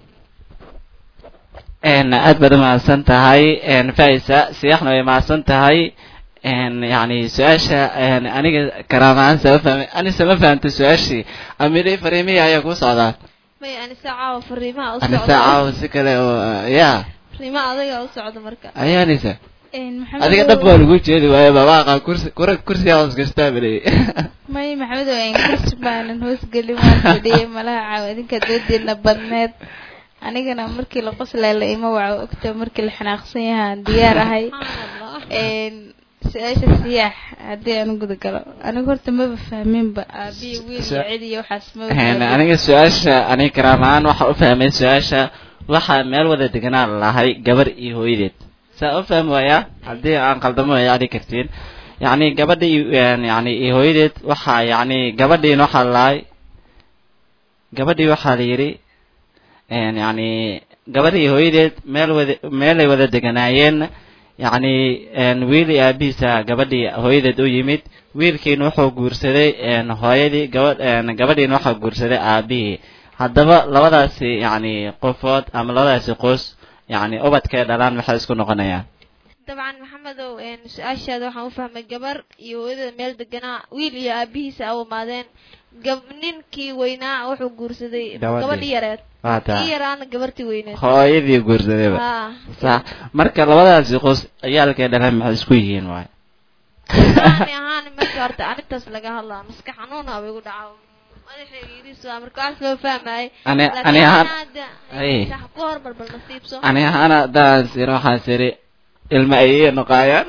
aad baad umahadsan tahay faisa siyaxna way mahadsan tahay yani su-aasha aniga karaamahaan sama fahmay anise ma fahamta su-aashii amidhi fariimihi ayaa ku socdaa maya anisa caawa fariimaha u anise socda caawa si kale oo ya fariimaha adaga u socda marka aya anise maxamed adiga dhab baa lagu jeedi waayo babaaqa kursi kura kursigaa hoos gastaa baley may maxamed oo aan kursi baanan hoosgelin waan fadhiyay malaha caawa idinka doodiina badneed anigana markii la qoslay la ima waco ogta markii la xanaaqsan yahaan diyaar ahay su-aasha siyaax haddii aan guda galo aniga horta maba fahminba aabiya wiil iyo cid iyo waxaas maba fahmin. aniga su-aasha aniga karaamahaan waxa u fahmay su-aasha waxaa meel wada deganaa lahay gabar iyo hooyadeed saa u fahmi waayaa haddii aan qaldamo ay adhi kartiin yacni gabadhii yani iyo hooyadeed waxaa yacni gabadhiin waxaa lahay gabadhii waxaa la yidhi yani gabadhii hooyadeed meel wada meelay wada deganaayeen yacni wiil iyo aabihiisa gabadhii hooyadeed u yimid wiilkiina wuxuu guursaday hooyadii gabadh gabadhiina waxaa guursaday aabihii haddaba labadaasi yacni qofood ama labadaasi qoys yacni ubadkay dhalaan maxay isku noqonayaan dabcan maxamedow su-aashaada waxaan u fahmay gabar iyo hooyada meel deganaa wiil iyo aabihiisa a imaadeen gab ninkii weynaa wuxuu guursaday Gabadhii. gabadhii yareed waa taa kii yaraana gabartii weyneed hooyadii guursadayba haa sax marka labadaasi qoys ciyaalkay dhalaan maxay isku yihiin waay ani ahaan marka horta arrintaas laga hadlaa maska xanuun aba igu dhaca madaxayga yidhiis waa marka wax loo fahmayay ani laakiin ani ahaan hadda Ay. sax ku hormar bal nasiibso ani ahaan haddaan siro waxaan siri ilma ayay noqaayaan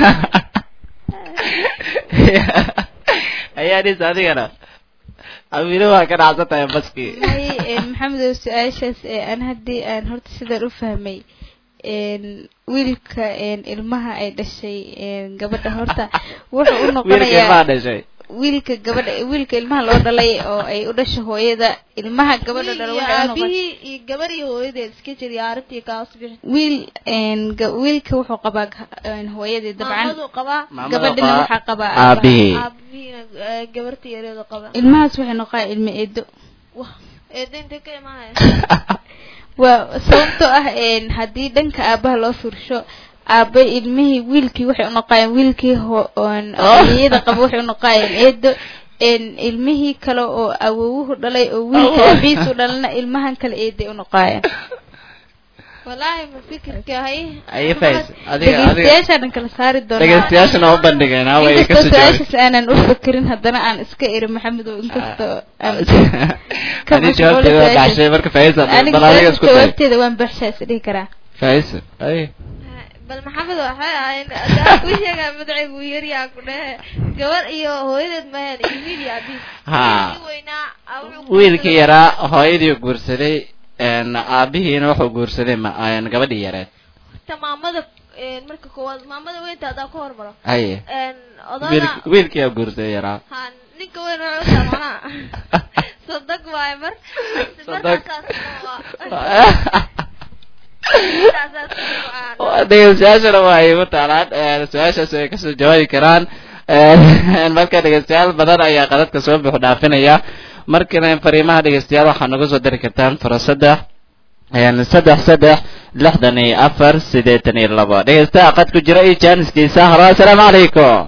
ayaa dhis adigana amino waa ka dhacsan tahay baskii may maxamed oo su-aashaas ee aan haddii aan horta sidaan u fahmay een, wiilka een, ilmaha ay dhashay een, gabadha horta wuxuu u wiilkii noqonayaa maa dhashay wiilka gabadha wiilka ilmaha loo dhalay oo ay u dhasho hooyada ilmaha gabadha dhala iyo waxay u noqon aabihii iyo gabar iyo hooyadeed iska jiriya arrintii kaas bixi wiil een, ga- wiilka wuxuu qabaa ga- een, hooyadii dabcan maamadu qabaa Maamada gabadhina qabaa waxaa qabaa aabihii aabihiina eh, gabartii yareedu qabaa ilmahaas waxay noqonaya ilmo eedo wah eedda intay ka imaanaya waa sababtoo ah een, haddii dhanka aabaha loo fiirsho aaba ilmihii wiilkii waxay unoqayeen wiilkii ho- oon hooyada qaba waxay unoqayeen eedo een, ilmihii kale oo awowuhu dhalay oo wiilka aabihiisu dhalana ilmahan kale eeday unoqayeen wallaahi ma fikirka hay ayay fays adiga adiga dhegeystayaashaa dhan kala saari doonaa dhegeystayaashana u bandhigeynaa way inkastoo kasoo jawaab su-aashaas aanan u fakerin haddana aan iska iri maxamed oo inkastoo aan ka ani jawaabteeda waa mashquulin baxshay marka faisa aniga bal adiga su-aasha isku day jawaabteeda waan baxshaa is dhihi karaa faisa ay bal maxamed waxay ahayn adaa ku sheegaa magacaygu yaryaa ku dhehe gabar iyo hooyadeed maheen iyo wiil iyo abiis Ha. Wiilkii weynaa aa wuxuu ku wiilkii yaraa hooyadii guursaday een, aabihiina wuxuu guursaday ma- een, gabadhii yareed ta maamada een, marka koowaad maamada weynta hadaa ka hormaro haye een, odada wiil- wiilkii aa guursaday yaraa ha ninka weyn wuxuu taabanaa sadag waaye mar Sadag. markaasaas waa dhegeystayaashana waa ay u taalaan een, su-aashaas ay kasoo jawaabi karaan een, marka dhegeystayaal badan ayaa qadadka soo buux dhaafinaya markana fariimaha dhegeystayaal waxaa nagu soo dari kartaan furo saddex een, saddex saddex lixdan iyo afar siddeetan iyo labo dhegeystaha qad ku jira iyo jaaniskiisa halo assalaamu calaykum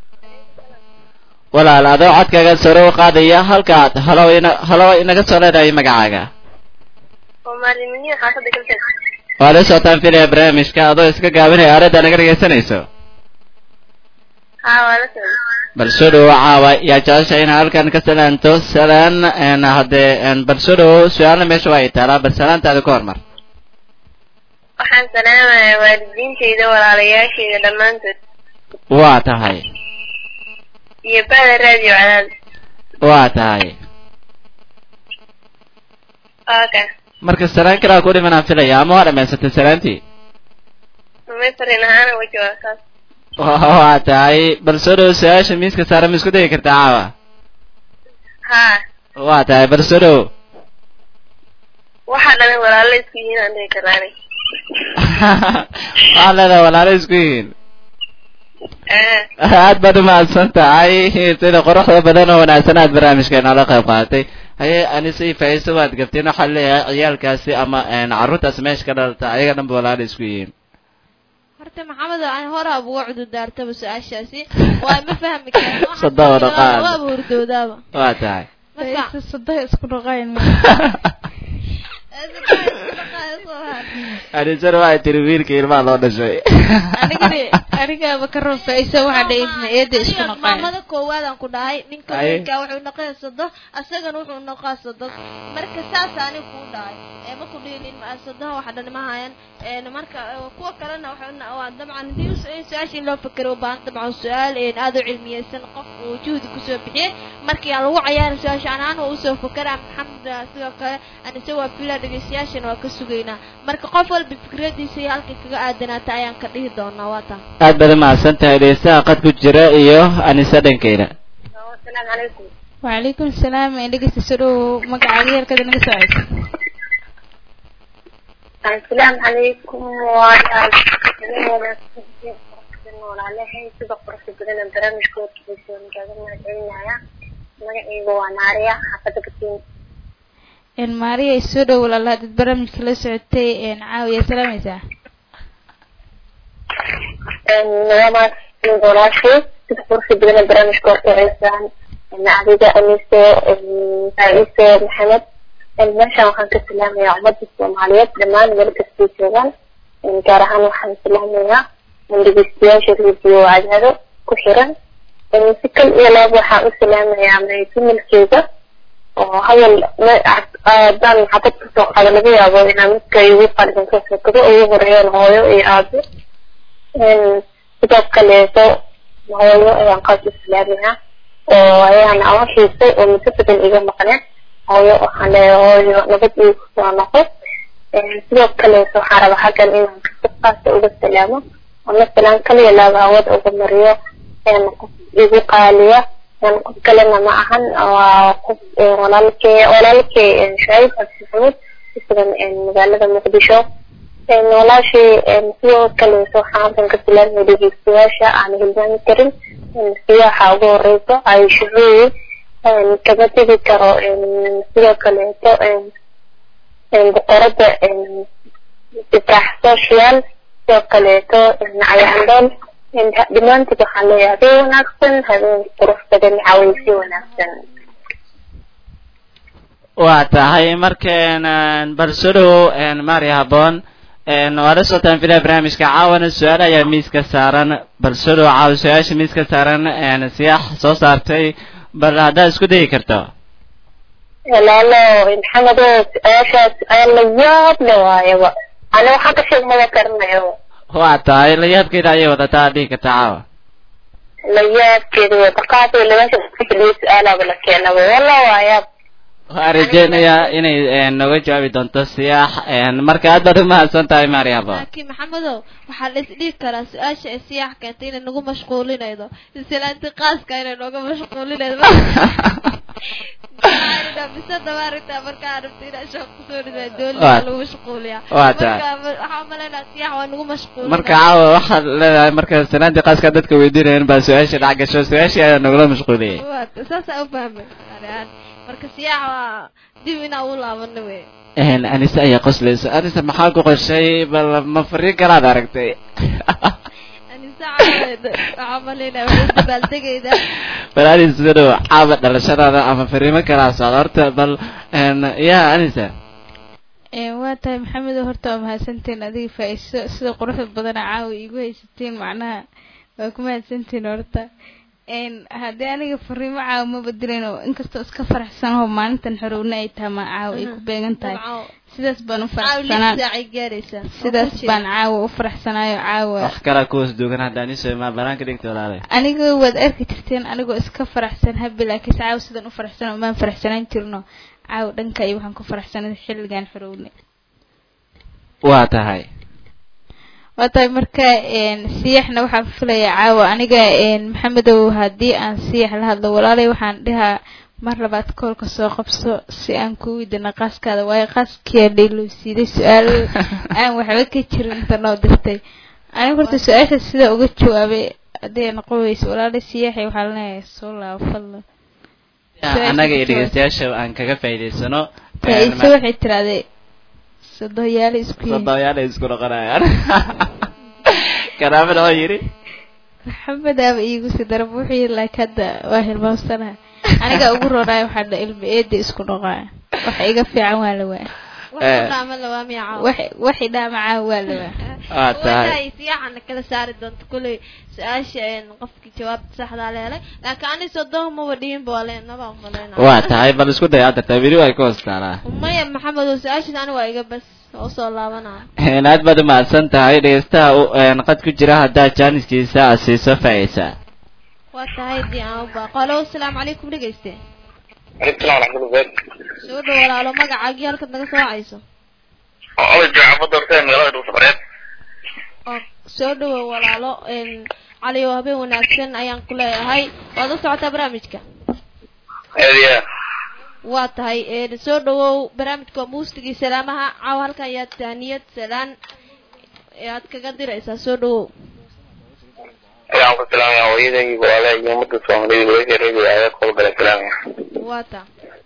walaal adoo codkaaga sare u qaadaya halkaad halo ina halo inaga soo leedahay magacaaga Soomaaliminiin xaafadda galbeed. waa la socotaan filaya barnaamijka adoo iska gaabinaya aaladda naga dhegeysanayso Haa, waa la socday. bal soo dhowo caawa yaa jecesha inaad halkan ka salaanto salaan een, haddee een, bal soo dhowo su-aalna meesha waa ay taalaa bal salaantaada ka hormar Waxaan salaamayaa waalidiintayda, walaalayaashayda dhammaantood. waa tahay Iyo bada raadiyo cadaad. waa tahay Okay. marka salaan kalaa ku dhimanaan filaya ama waa dhamaysatay salaantii May fariin ahaan uga jawaab saas. waa tahay bal soo dhowo su-aasha miiska saara ma isku dayi kartaa caawa Haa. waa tahay bal soo dhowo Waxa dhan walaalo isku yihiin aan dhihi karaanay. waxaa leedahay walaalo isku yihiin Eh. aad baad umahadsan tahay sida quruxda badan oo wanaagsan aad barnaamijka noola qayb qaadatay haye anise iyo faa'iiso waad gabteen waxaa leeyahay ciyaalkaasi ama een, carruurtaasi meesha ka dhalata ayaga dhanba walaalo isku yihiin horta maxamed aan hore ab uga cududaartaba su-aashaasi waa ma fahmi karin Sadaba dhaqaal. waaba hurdoodaaba waa tahay marka saday isku dhaqayn anisana waxay tiri wiilka ilmaha loo dhashay anigani anigaaba ka rafaysa waxa dhaysna eeda isku naqayn maamada koowaadaan ku dhahay ninka Aye. weynka wuxuu noqon sado asagana wuxuu noqon sado marka saas ani kuu dhahay ee ma ku dhihin sadaha waxa dhan ma hayan een marka eh, kuwa kalena waxa waa dabcan hadii us- in su-aasha in loo fakero u baahan dabcan su-aal een aad u cilmiyeysan qof uu juhdi kusoo bixiyey markii aan lagu cayaarin su-aasha anaan waa usoo fakeraa maxamed ah, sidoo kale anise waa fila dhegeystayaashana waa ka sugaynaa marka qof walba fikradiisa iyo halkay kaga aadanaata ayaan ka dhihi doonaa waa taa aad baad umahadsan tahay dhegeystaha qad ku jira iyo anise dhankeyda Assalaamu calaykum. وعليكم السلام إنك تسرو مقع غير كذا نقصعد Assalaamu calaykum. Waa walaalahay sida quruxda badan ee barnaamijka hortiisa nagaga mahadcelinayaa. Magacaygu waa Naariya, xaafadda Gatiin. إن ماريا يسرو ولا لا تتبرم كلا سعتي إن عاوية سلاميسا Nabadaas iyo walaashay sida quruxda badan ee barnaamijka hortiisaan. Adiga Anise, Faa'iise, Maxamed. Meeshaan waxaan ka salaamayaa ummadda Soomaaliyeed dhammaan meel kastay joogaan. Gaar ahaan waxaan salaamayaa dhegeystayaasha radio cadaado ku xiran. Si kal iyo laab waxaan u salaamayaa maytumilkeyga oo hadal haddaan xabad kasoo qaado laga yaabo inaan midka igu qaldan ka fakado ugu horeeyaan hooyo iyo aabe sidoo kaleeto hooyo ayaan qaas u salaamayaa oo ayaan ama xiisay oo muddo badan iga maqneen hooyo waxaan leeyahay hooyo nabad igu soo noqo sidoo kaleeto waxaan rabaa xaggan inaan si qaasa uga salaamo oo masalan kaliya laaba awood uga mariyo qof igu qaaliya qof kalena ma ahan waa qof walaalkee walaalkee shucayb cabdi maxamuud isagan magaalada muqdisho walaashii sidoo kaleeto waxaan halkan ka salaamaya dhegeystayaasha aan hilmaami karin siyaxa ugu horeyso ay shucuuyi kama tegi karo sidoo kaleeto boqorada ibraax social sidoo kaleeto cayaandhool dhammaantood waxaan leeyahay habeen wanaagsan habeen qurux badan cawaysi wanaagsan waa tahay markeen bal soo dhowow mari haboon waa la socotaan filaa barnaamijka caawana su-aal ayaa miiska saaran bal soo dhowow caawa su-aasha miiska saaran siyaax soo saartay bal haddaad isku dayi karto walaalo maxamedo su-aashaas ayaa la yaab le waayaba ana waxaan ka sheeg mada karanayo waa tahay layaabkeeda ayay wadataa dhihi kartaa caawa la yaabkeeda wada qaatay labanka fadhiyo su-aalaaba la keenaba walla waa yaab waxaan rajeynayaa inay een, nooga jawaabi doonto siyaax een, marka aad baad umahadsan tahay maryabo laakiin maxamedow waxaa la isdhihi karaa su-aasha ee siyaax keentay inay nagu mashquulinaydo islaanti qaaska inay nooga mashquulinaydo mise dabaarita markaa rabta inaa shaq kusoo dhidaa dooliga Waa- lagu mashquuliyaa waa tahay. marka ma- waxaa umalaynaa siyaax waa nagu mashquulina marka caawa waxaad leedahay marka sanaadii qaaska dadka weydiinayeen baa su-aasha dhac gasho su-aashii ayaa nagula mashquuliyey Waa- saasaa u fahmay ani ahaan. marka siyaax waa dib inaa u laabano wey Een, anise ayaa qoslaysa anise maxaa ku qoshay bal ma fariin kalaad aragtay anisa caaweed waxaa umalaynaa waxay dabaaldegaydaa bal anis sida dhow caawa dhalashadaada ama fariimo kalaa socda horta bal een, yaa anisa Een, waa tahay maxamedow horta waa mahadsantiin adiga faa-iiso sida quruxda badana caawa iigu haysatiin macnaha waa ku mahadsantiin horta een haddii aniga fariimo caawa ma bedelin oo inkastoo iska faraxsanaho maalintan xorowna ay tahay ma caawa ay ku beegan tahay Dabcan, sidaas baan u caawa lix faraxsanaa saacay gaaraysaa sidaas baan caawa u faraxsanaayo caawa wax kalaa kuwas duugan hadda aniso ma banaanka dhigta walaalay aniga waad arki jirteen anigoo iska faraxsan habi laakiin caawa sidan u faraxsan maan faraxsanaan jirno caawa dhanka iyo waxaan ku faraxsanay xilligan xorownay waa tahay waa tahay marka een siyaxna waxaan filayaa caawa aniga een maxamedow haddii aan siyax la hadlo walaalay waxaan dhihaa mar labaad koolka soo qabso si aan ku weydiina qaaskaada waayo qaaskiyaa layloo siiday su-aal aan waxba ka jirin inta noo dirtay aniga horta su-aasha sida uga jawaabay haddii ay noqon weyso walaalay siyaxay waxaa leeyahay soo laabo fadlan Su-aasha annaga iyo ka jawaab. dhegeystayaasha aan kaga faa'iidaysano faa-iise waxay tiraahday sodoyaale isku yihiin sodoyaal ay isku noqonayaan karaamada oo yidhi maxamed aaba iigu sii darab wuxuu yidhi laakiin hadda waa hilmaamsanaha aniga ugu roonaayo waxaa dha ilma eeda isku noqoaya waxa iga fiican waa la waa wax Eh. ku dhaama lawaa miya caawa wax waxi dhaamacaa waa la waa waa tahay wadaay siyaxana kala saari doonto kulley su-aasha een qofkii jawaabta saxdaa leelay laakiin ani sodoh maba dhihinba waa leenaba umaleyna waa tahay bal isku day adarta weli way ka hoos taalaa maya maxamedow su-aashaas ani waa iga bas oo soo laabanaa Een, aad baad umahadsan tahay dhegeystaha u- een, qad ku jira haddaa jaaniskiisa aad siiso faa'iisa waa tahay dii aan u baaqo alo asalaamu calaykum dhegeyste Waalaikum salaam warahmatullahi soo dhow walaalo magacaagii halkaad naga soo wacayso wabarakatuh. Jaacada horta magaalada Dhuuso Bareed. oo soo dhowow walaalo een cali oo habeen wanaagsan ayaan ku leeyahay waad u socotaa barnaamijka Eediya. waa tahay een soo dhowow barnaamijka waa muusigii salaamaha caawa halkan ayaa taaniyad salaan ee aad kaga diraysaa soo dhowow Ayaan ku salaamaya hooyaday iyo walaalahay iyo ummadda Soomaaliyeed walaashay reebiga ayaa kula gala salaamaya. waa ta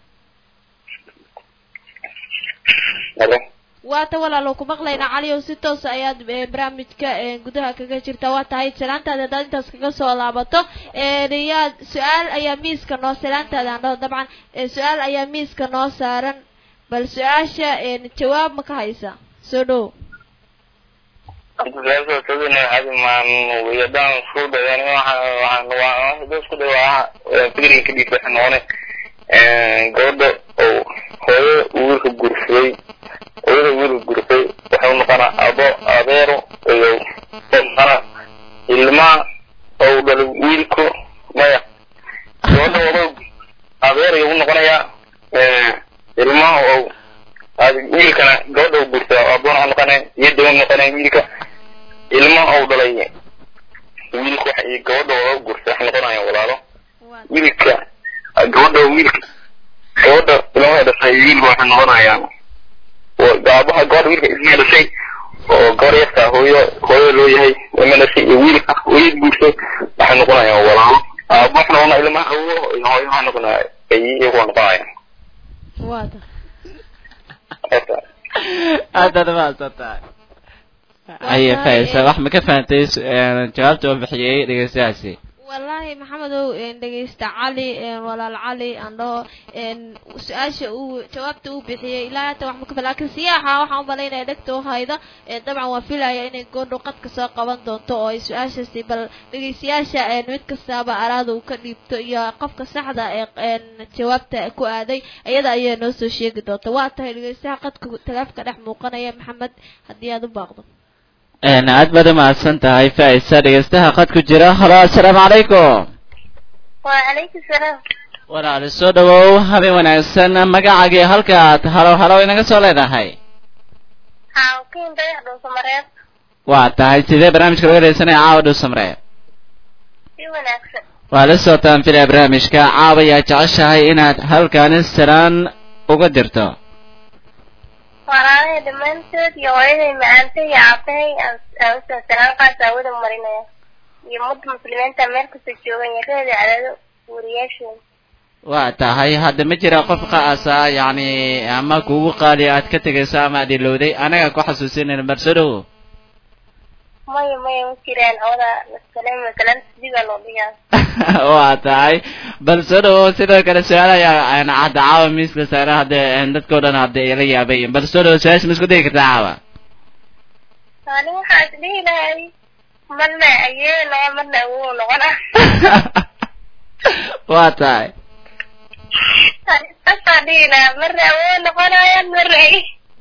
Halo. waa ta walaalo ku maqlaynaa cali oo si toos ayaad ee, barnaamijka ee, gudaha kaga jirta waa tahay salaantaada haddaad intaas kaga soo laabato een yaa su-aal ayaa miiska noo salaantaada aan dhaho dabcan ee, su-aal ayaa miiska noo saaran bal su-aasha een jawaab ma ka haysa soo dhow Anta su'aasha sababina hadi ma wiyadaan isku dayaan waxaan waxaan waa hadda isku day waa fikriga ka dhigay waxaan noqonay ee gabadha oo hooyo wiilka guursaday hooyada wiilka guursaday waxay u noqonaa abo adeero iyo noqonaa ilma oo dhalay wiilku maya gabadha wado adeer ayuu u noqonayaa ee ilma oo aad wiilkana gabadha uu guursaday aboon u noqonaya iyada u noqonaya wiilka ilma uu dhalay wiilku waxa iyo gabadha wada guursaday wax noqonaya walaalo wiilka gabadha wiilka gabadha ilmaha dhashay wiilka waxay noqonayaan oo gaabaha gabadha wiilka ilmaha dhashay oo gabar yarta hooyo hooyo loo yahay ilma dhashay iyo wiilka hooyad guursay waxay noqonayaan walaalo aaba wax noqonaya ilmaha hawo iyo hooyo waxay noqonaya ay iyagu noqonayaan waa ta aad baad umahadsan tahay aye faa'iisa wax ma ka fahantay su- een, jawaabta oo bixiyey dhegeystayaasi wallaahi maxamedow een dhegeysta cali een walaal cali aan dhaho een su-aasha uu jawaabta uu bixiyey ilaa hata wax ma ka laakiin siyaaxa waxaan u malaynaya dhegta u hayda ee dabcan waan filaya inay goondhow qadka soo qaban doonto oo ay su-aashaasi bal dhegeystayaasha een mid kastaaba araada uu ka dhiibto iyo qofka saxda ee een jawaabta ku aaday iyada ayaa noo soo sheegi doonta waa tahay dhegeystaha qadka teleefka dhex muuqanaya maxamed haddii aad u baaqdo een aad baad umahadsan tahay faisa dhegeystaha qad ku jira halo assalaamu calaykum وعليكم السلام walaali soo dhawow habeen wanaagsan magacaagii halkaad halo halo inaga soo leedahay حاوكين بيح دو سمريات waa tahay sidee barnaamijka laga dhegeysanaya caawa dhow samree في وناكسن waa la socotaan filaya barnaamijka caawa yaa jeceshahay inaad halkaani salaan uga dirto ورانا دمانتود يوعيني معانتي يعطيني أوسن سلام قاس أودا مرينيا يمد مسلمين تمير كسجوغن يكاد على ورياشون waa tahay hadda ma jira qof qaasa yacni ama kugu qaali aad ka tegayso ama aad ilowday anaga ku xasuusinayna barsodhow ماي ماي مكيران أودا السلام سلام سيبا لوبيا waa tahay balse dhow sidoo kale su-aal ayaa aan cadda caawa miiska saare hadde dadkao dhan hadda ila yaabay balse dhow su-aasha ma isku dayi kartaa caawa أنا waxaa isdhihi lahay marna ayeelaya marna awoo noqona waa tahay asaa dhihi lahaa marna awoo noqonayaan marna ay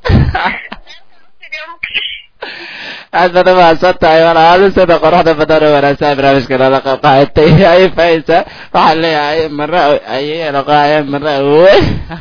aad baad umahadsan tahay walaalo sida qoraxda badan oo wanaagsan barnaamijka nala qayb qaadatay ay faysa waxaan leeyahay marna ayay noqonayaan marna awoy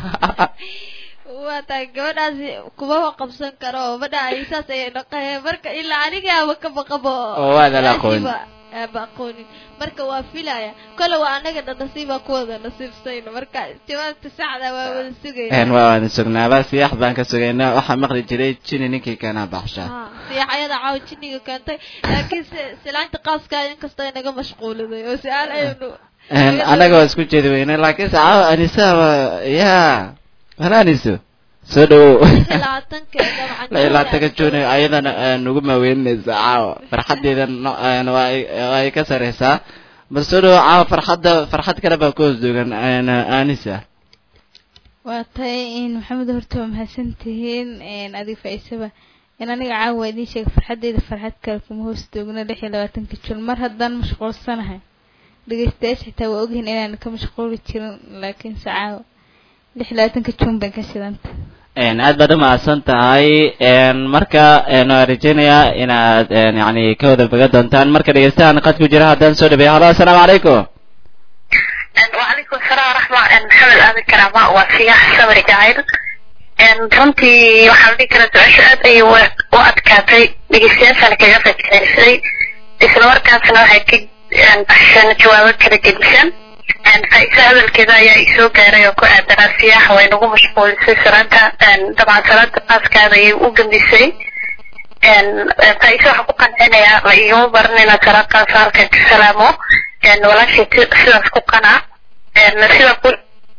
waa tahay gabadhaasi kumaba qabsan karo oo madha ay saas ayay dhaqaheen marka ilaa anigaaba ka baqabo Oo waadan aqoon. aaba aqoonin marka waa filaya kole waa anaga dhan nasiibaa ku wada nasiibsayno marka jawaabta saxda waa wada sugayna een waa waan sugnaaba siyax baan ka sugaynaa waxaa maqli jiray jini ninkii keenaa baxsha Ha, siyaxyada caawa jinniga keentay laakiin se silaanta qaaska inkastoo inaga mashquuliday oo su-aal aynu een anaga waa isku jeedi weyne laakiin sacaawa anisa waa ya hala aniso soo dhawow labaatanka dabcan lailaatanka june ayadana nugu maaweynaysa caawa farxadeeda no- een waa ay- waa ay ka sareysaa bal soo dhawow caawa farxadda farxad kale baa ku hoos duugan een anisa waa tahay in maxamed horta waa mahadsan tihiin een adiga faaisaba in aniga caawa idiin sheega farxadeyda farxad kale kuma hoos doogno lix iyo labaatanka jun mar haddaan mashquulsanahay dhegeystayaasha xitaa waa ogyihiin inaan ka mashquuli jirin laakiin se caawa lix iyo labaatanka jun baan ka shidanta een aad baad umahadsan tahay een marka een waan rajeynayaa inaad een yacni ka wada baga doontaan marka dhegeystahan qad ku jira haddaan soo dhabeeyo halo assalaamu calaykum وعليكم السلام ورحمة محمد آدم كرامة وسياح صبري جاهل runtii waxaan dhihi karaa su-aasha aad ayay u u adkaatay dhegeystayaashaana kaga faa'iidaysay isla markaasna waxay ka baxsheen jawaabo kala gedisan faa'iisa hadalkeeda ayaa isoo gaaray oo ku aadanaa siyaaxa way nagu mashquulisay salaanta dabcan salaanta qaaskaada ayay u gambisay faa'iisa waxaan ku qancinayaa la igama baran inaad salaad qaasa halkan ka salaamo walaashay sidaas ku qanac sida ku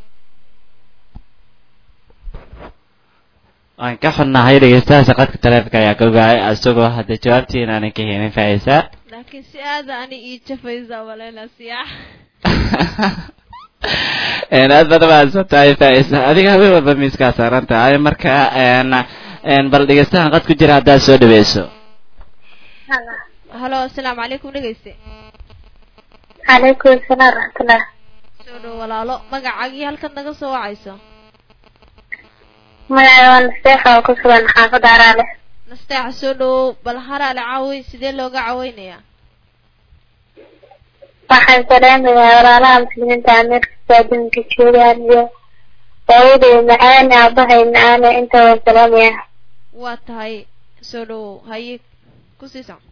waan ka xunnahay dhegeystaha shaqadka taleefonka ayaa ka ogaayay isagoo hadda jawaabtii inaanan ka helin faaiisa laakiin si aada ani ii jafaysa maleyna siyaax een aad baad umahadsan tahay faaiisa adiga habeen walba miiskaa saaran tahay marka een een bal dhegeystahan qad ku jira haddaad soo dhaweyso halo asalaamu calaykum dhegeyste calaykum asalaam waraxmatullah soo dhow walaalo magacaagii halkan naga soo wacayso magacay waa nasteexa oo ku sugan xaafadda araale nasteexa soo dhowow bal haraale caaway sidee looga caweynayaa waxaan salaamayaa walaalaha muslimiinta ameerkasta adduunka joogaan iyo hooyaday macaane aabahay macaane inta waan salaamayaa waa tahay soo dhowow haye ku sii soc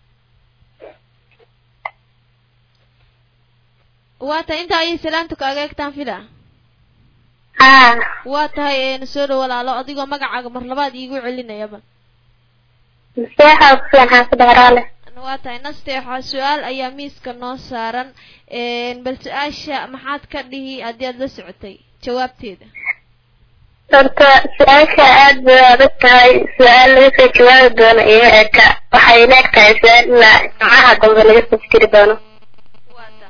waa tahay inta ayay salaanta kaaga egtaan fila haa waa tahay een soo dhow walaalo adigoo magacaaga mar labaad iigu celinayaba nasteexa oo ku sugan xaafadda araale waa tahay nasteexa su-aal ayaa miiska noo saaran een bal su-aasha maxaad ka dhihi haddii aad la socotay jawaabteeda horta su-aasha aad bay u adag tahay su-aal laga soo jawaabi doono iyo eka waxay leeg tahay su-aal ilaa jimcaha dambe laga soo fikiri doono waa ta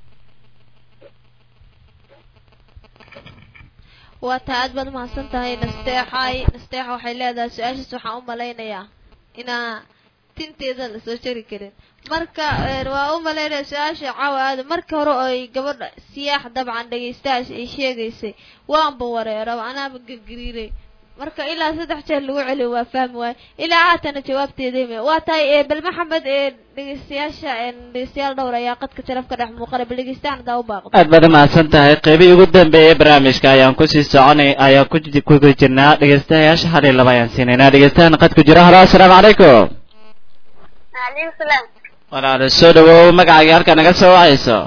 waa tahay aad baad umahadsan tahay nasteexay nasteexa waxay leedahay su-aashaas waxaan u malaynayaa inaa tinteeda lasoo jari karin marka een waa u malaynaya su-aasha caawa aada marka hore oo ay gabadha siyaax dabcan dhegeystayaasha ay sheegaysay waanba wareeraba anaaba gegeriiray marka ilaa saddex jeer lagu celiyo waa fahmi waayo ilaa haatana jawaabteedayma waa tahay ee bal maxamed ee dhegeystayaasha ee dhegeystayaal dhowr ayaa qadka sharaf ka dhex muuqana bal dhegeystaan hadaa u baaqdo aad baad umahadsan tahay qeybihii ugu dambeeyay barnaamijka ayaan kusii soconay ayaan ku kugu jirnaa dhegeystayaasha hal iyo laba ayaan siinaynaa dhegeystahan qadku jira halo assalaamu calaykum Waalaikum salaam. walaalo soo dhawow magacaaga halka naga soo wacayso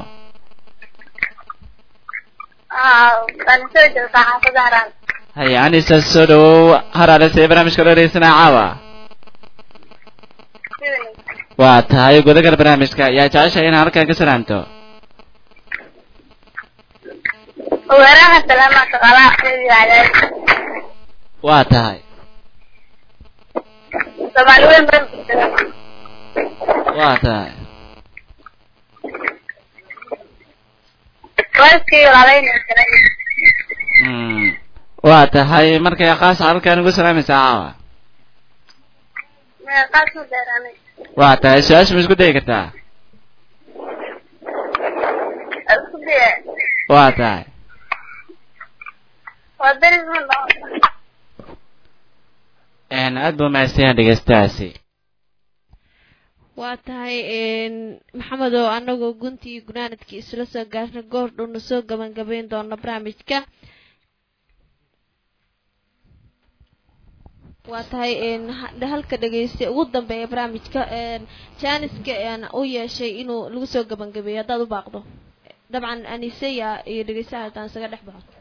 Ah, waan soo joogtaa xaafadda Haraan. haya anisa soo dhawow haraale see barnaamijka loo dhegeysanaya caawa Si wanaagsan. waa tahay gudagal barnaamijka yaa jeceshahay inaad halkan ka salaamto Weeraha salaama shaqaalaha Radio Cadaadis. waa tahay Soomaali weyn baan salaama. waa tahay Waalidkii walaalayna salaama. Mm. waa tahay markay khaas halkan ugu salaamaysaa caawa Meeqaad ku dheeraanay? waa tahay su-aasha ma isku dayi kartaa Isku daya. waa tahay Waa deris ma dhaco. een aad buu mahadsanyahay dhegeystahaasi waa tahay maxamed oo anagoo guntii iyo gunaanadkii isla soo gaarna goor dhowna soo gabagabayn doona barnaamijka waa tahay ha- halka dhegeysta ugu dambeeya barnaamijka janiska u yeeshay inuu lagu soo gabagabeeyo haddaad u baaqdo dabcan aniseya iyo dhegeystaha hataan isaga dhex baxo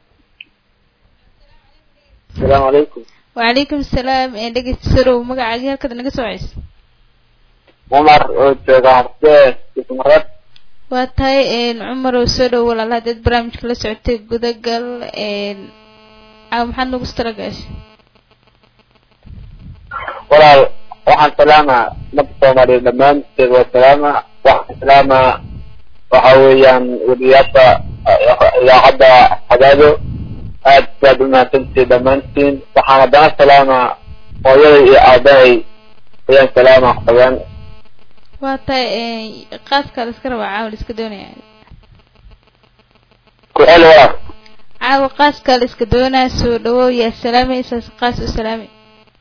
asalaamu calaykum wacalaykum salaam ee dhegeysta soo dhawow magacaagii halkaad naga soo wacayso cumar oo jooga hardee ismarad waa tahay cumar oo soo dhow walaal haddaad barnaamijka la socotay gudagal caawa maxaad nagu talagashay walaal waxaan salaamaa ummadda soomaaliyeed dhammaanteed waa salaama waxaan salaamaa waxa weeyaan weliyaasha idaacadda cadaado aad baad u mahadsantihiin dhammaantiin waxaan haddana salaamaa hooyaday iyo aabahay ayaan salaamaa qabeen waa tahay qaaskaa la iska rabaa caawa la iska doonaya ku celi walaal caawa qaaskaa la iska doonaya soo dhawow yaa salaamaysaas qaas u salaamay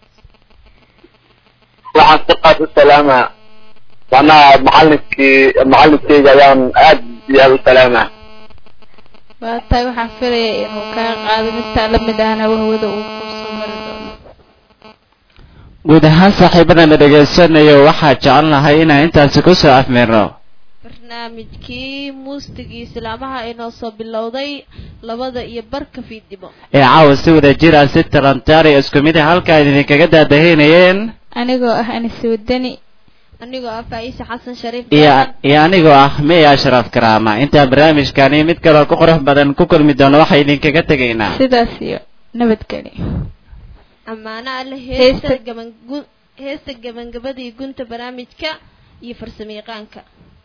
waxaan si qaas u salaamaa macnaha macalinkii macalinkeyga ayaan aad iyo aad u salaamaa waa tahay waxaan filaya inuu kaa qaado midtaa lamid ahna wahwada uu kusoo mari doono guud ahaan saaxiibadana dhegaysanayo waxaa jecel lahay inaan intaasi kusoo afmirno barnaamijkii muusigii islaamaha inoo soo bilowday labada iyo barka fiidnimo ee caawa si wada jira si talantaari isku mid ah halkaa idinkaga daadahaynayeen anigoo ah anise wadani anigoo ah faa'iise xasan shariif iyo Daadan. iyo anigoo ah miya ashraf karaama intaan barnaamijkani mid kaloo ku qurux badan ku kulmi doono waxaa idinkaga tegaynaa sidaas iyo nabadgeli ammaano alle Heesta- heesta gaban gu- heesta gabangabadii gunta barnaamijka iyo farsamayaqaanka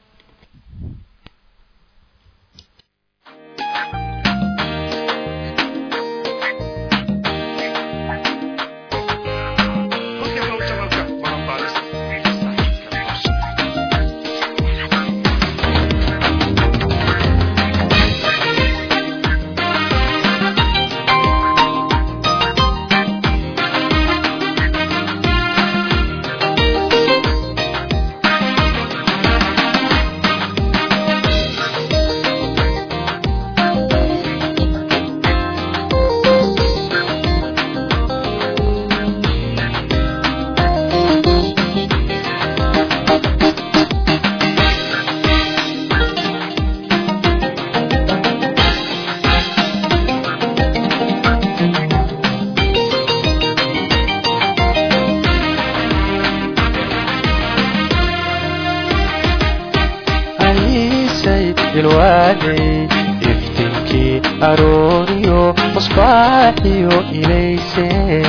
aniisay ilwaadey iftiinkii arooriyo musbaaxiyo ilaysay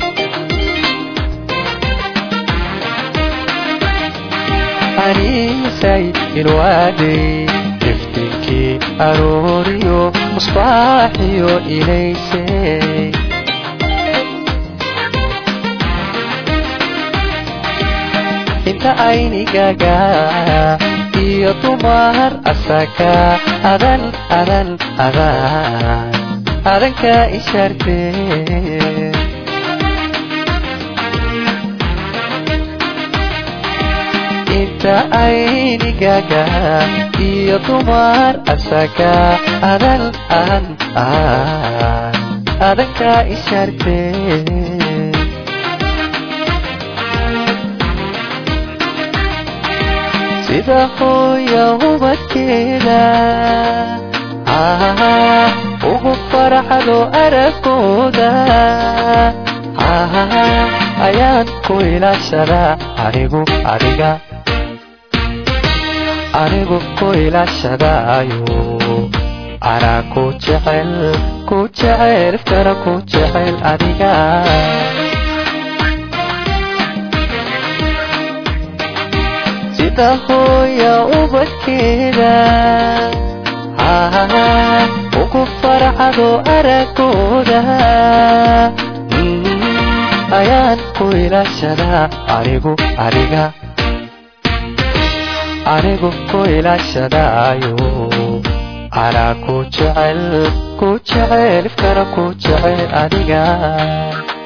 aniisay ilwaadey iftiinkii arooriyo musbaaxiyo ilaysay inta aynigaga iyo dumar asaka adan adan adan adanka isharte inta aynigaaga iyo dumar asaga adan aan aan adanka ishartee sida hooya ubadkeeda ah, ugu farxado aragooda ah, ayaan ku ilaashadaa anigu adiga anigu ku ilaashadaayo anaa ku jecel ku jecel iftara ku jecel adiga sida hooya ubadkeeda ah, ugu farxado aragooda Mm, ayaan ku ilaashadaa anigu adiga anigu ku ilaashadaayo anaa ku jecel ku jecel iftara ku jecel adiga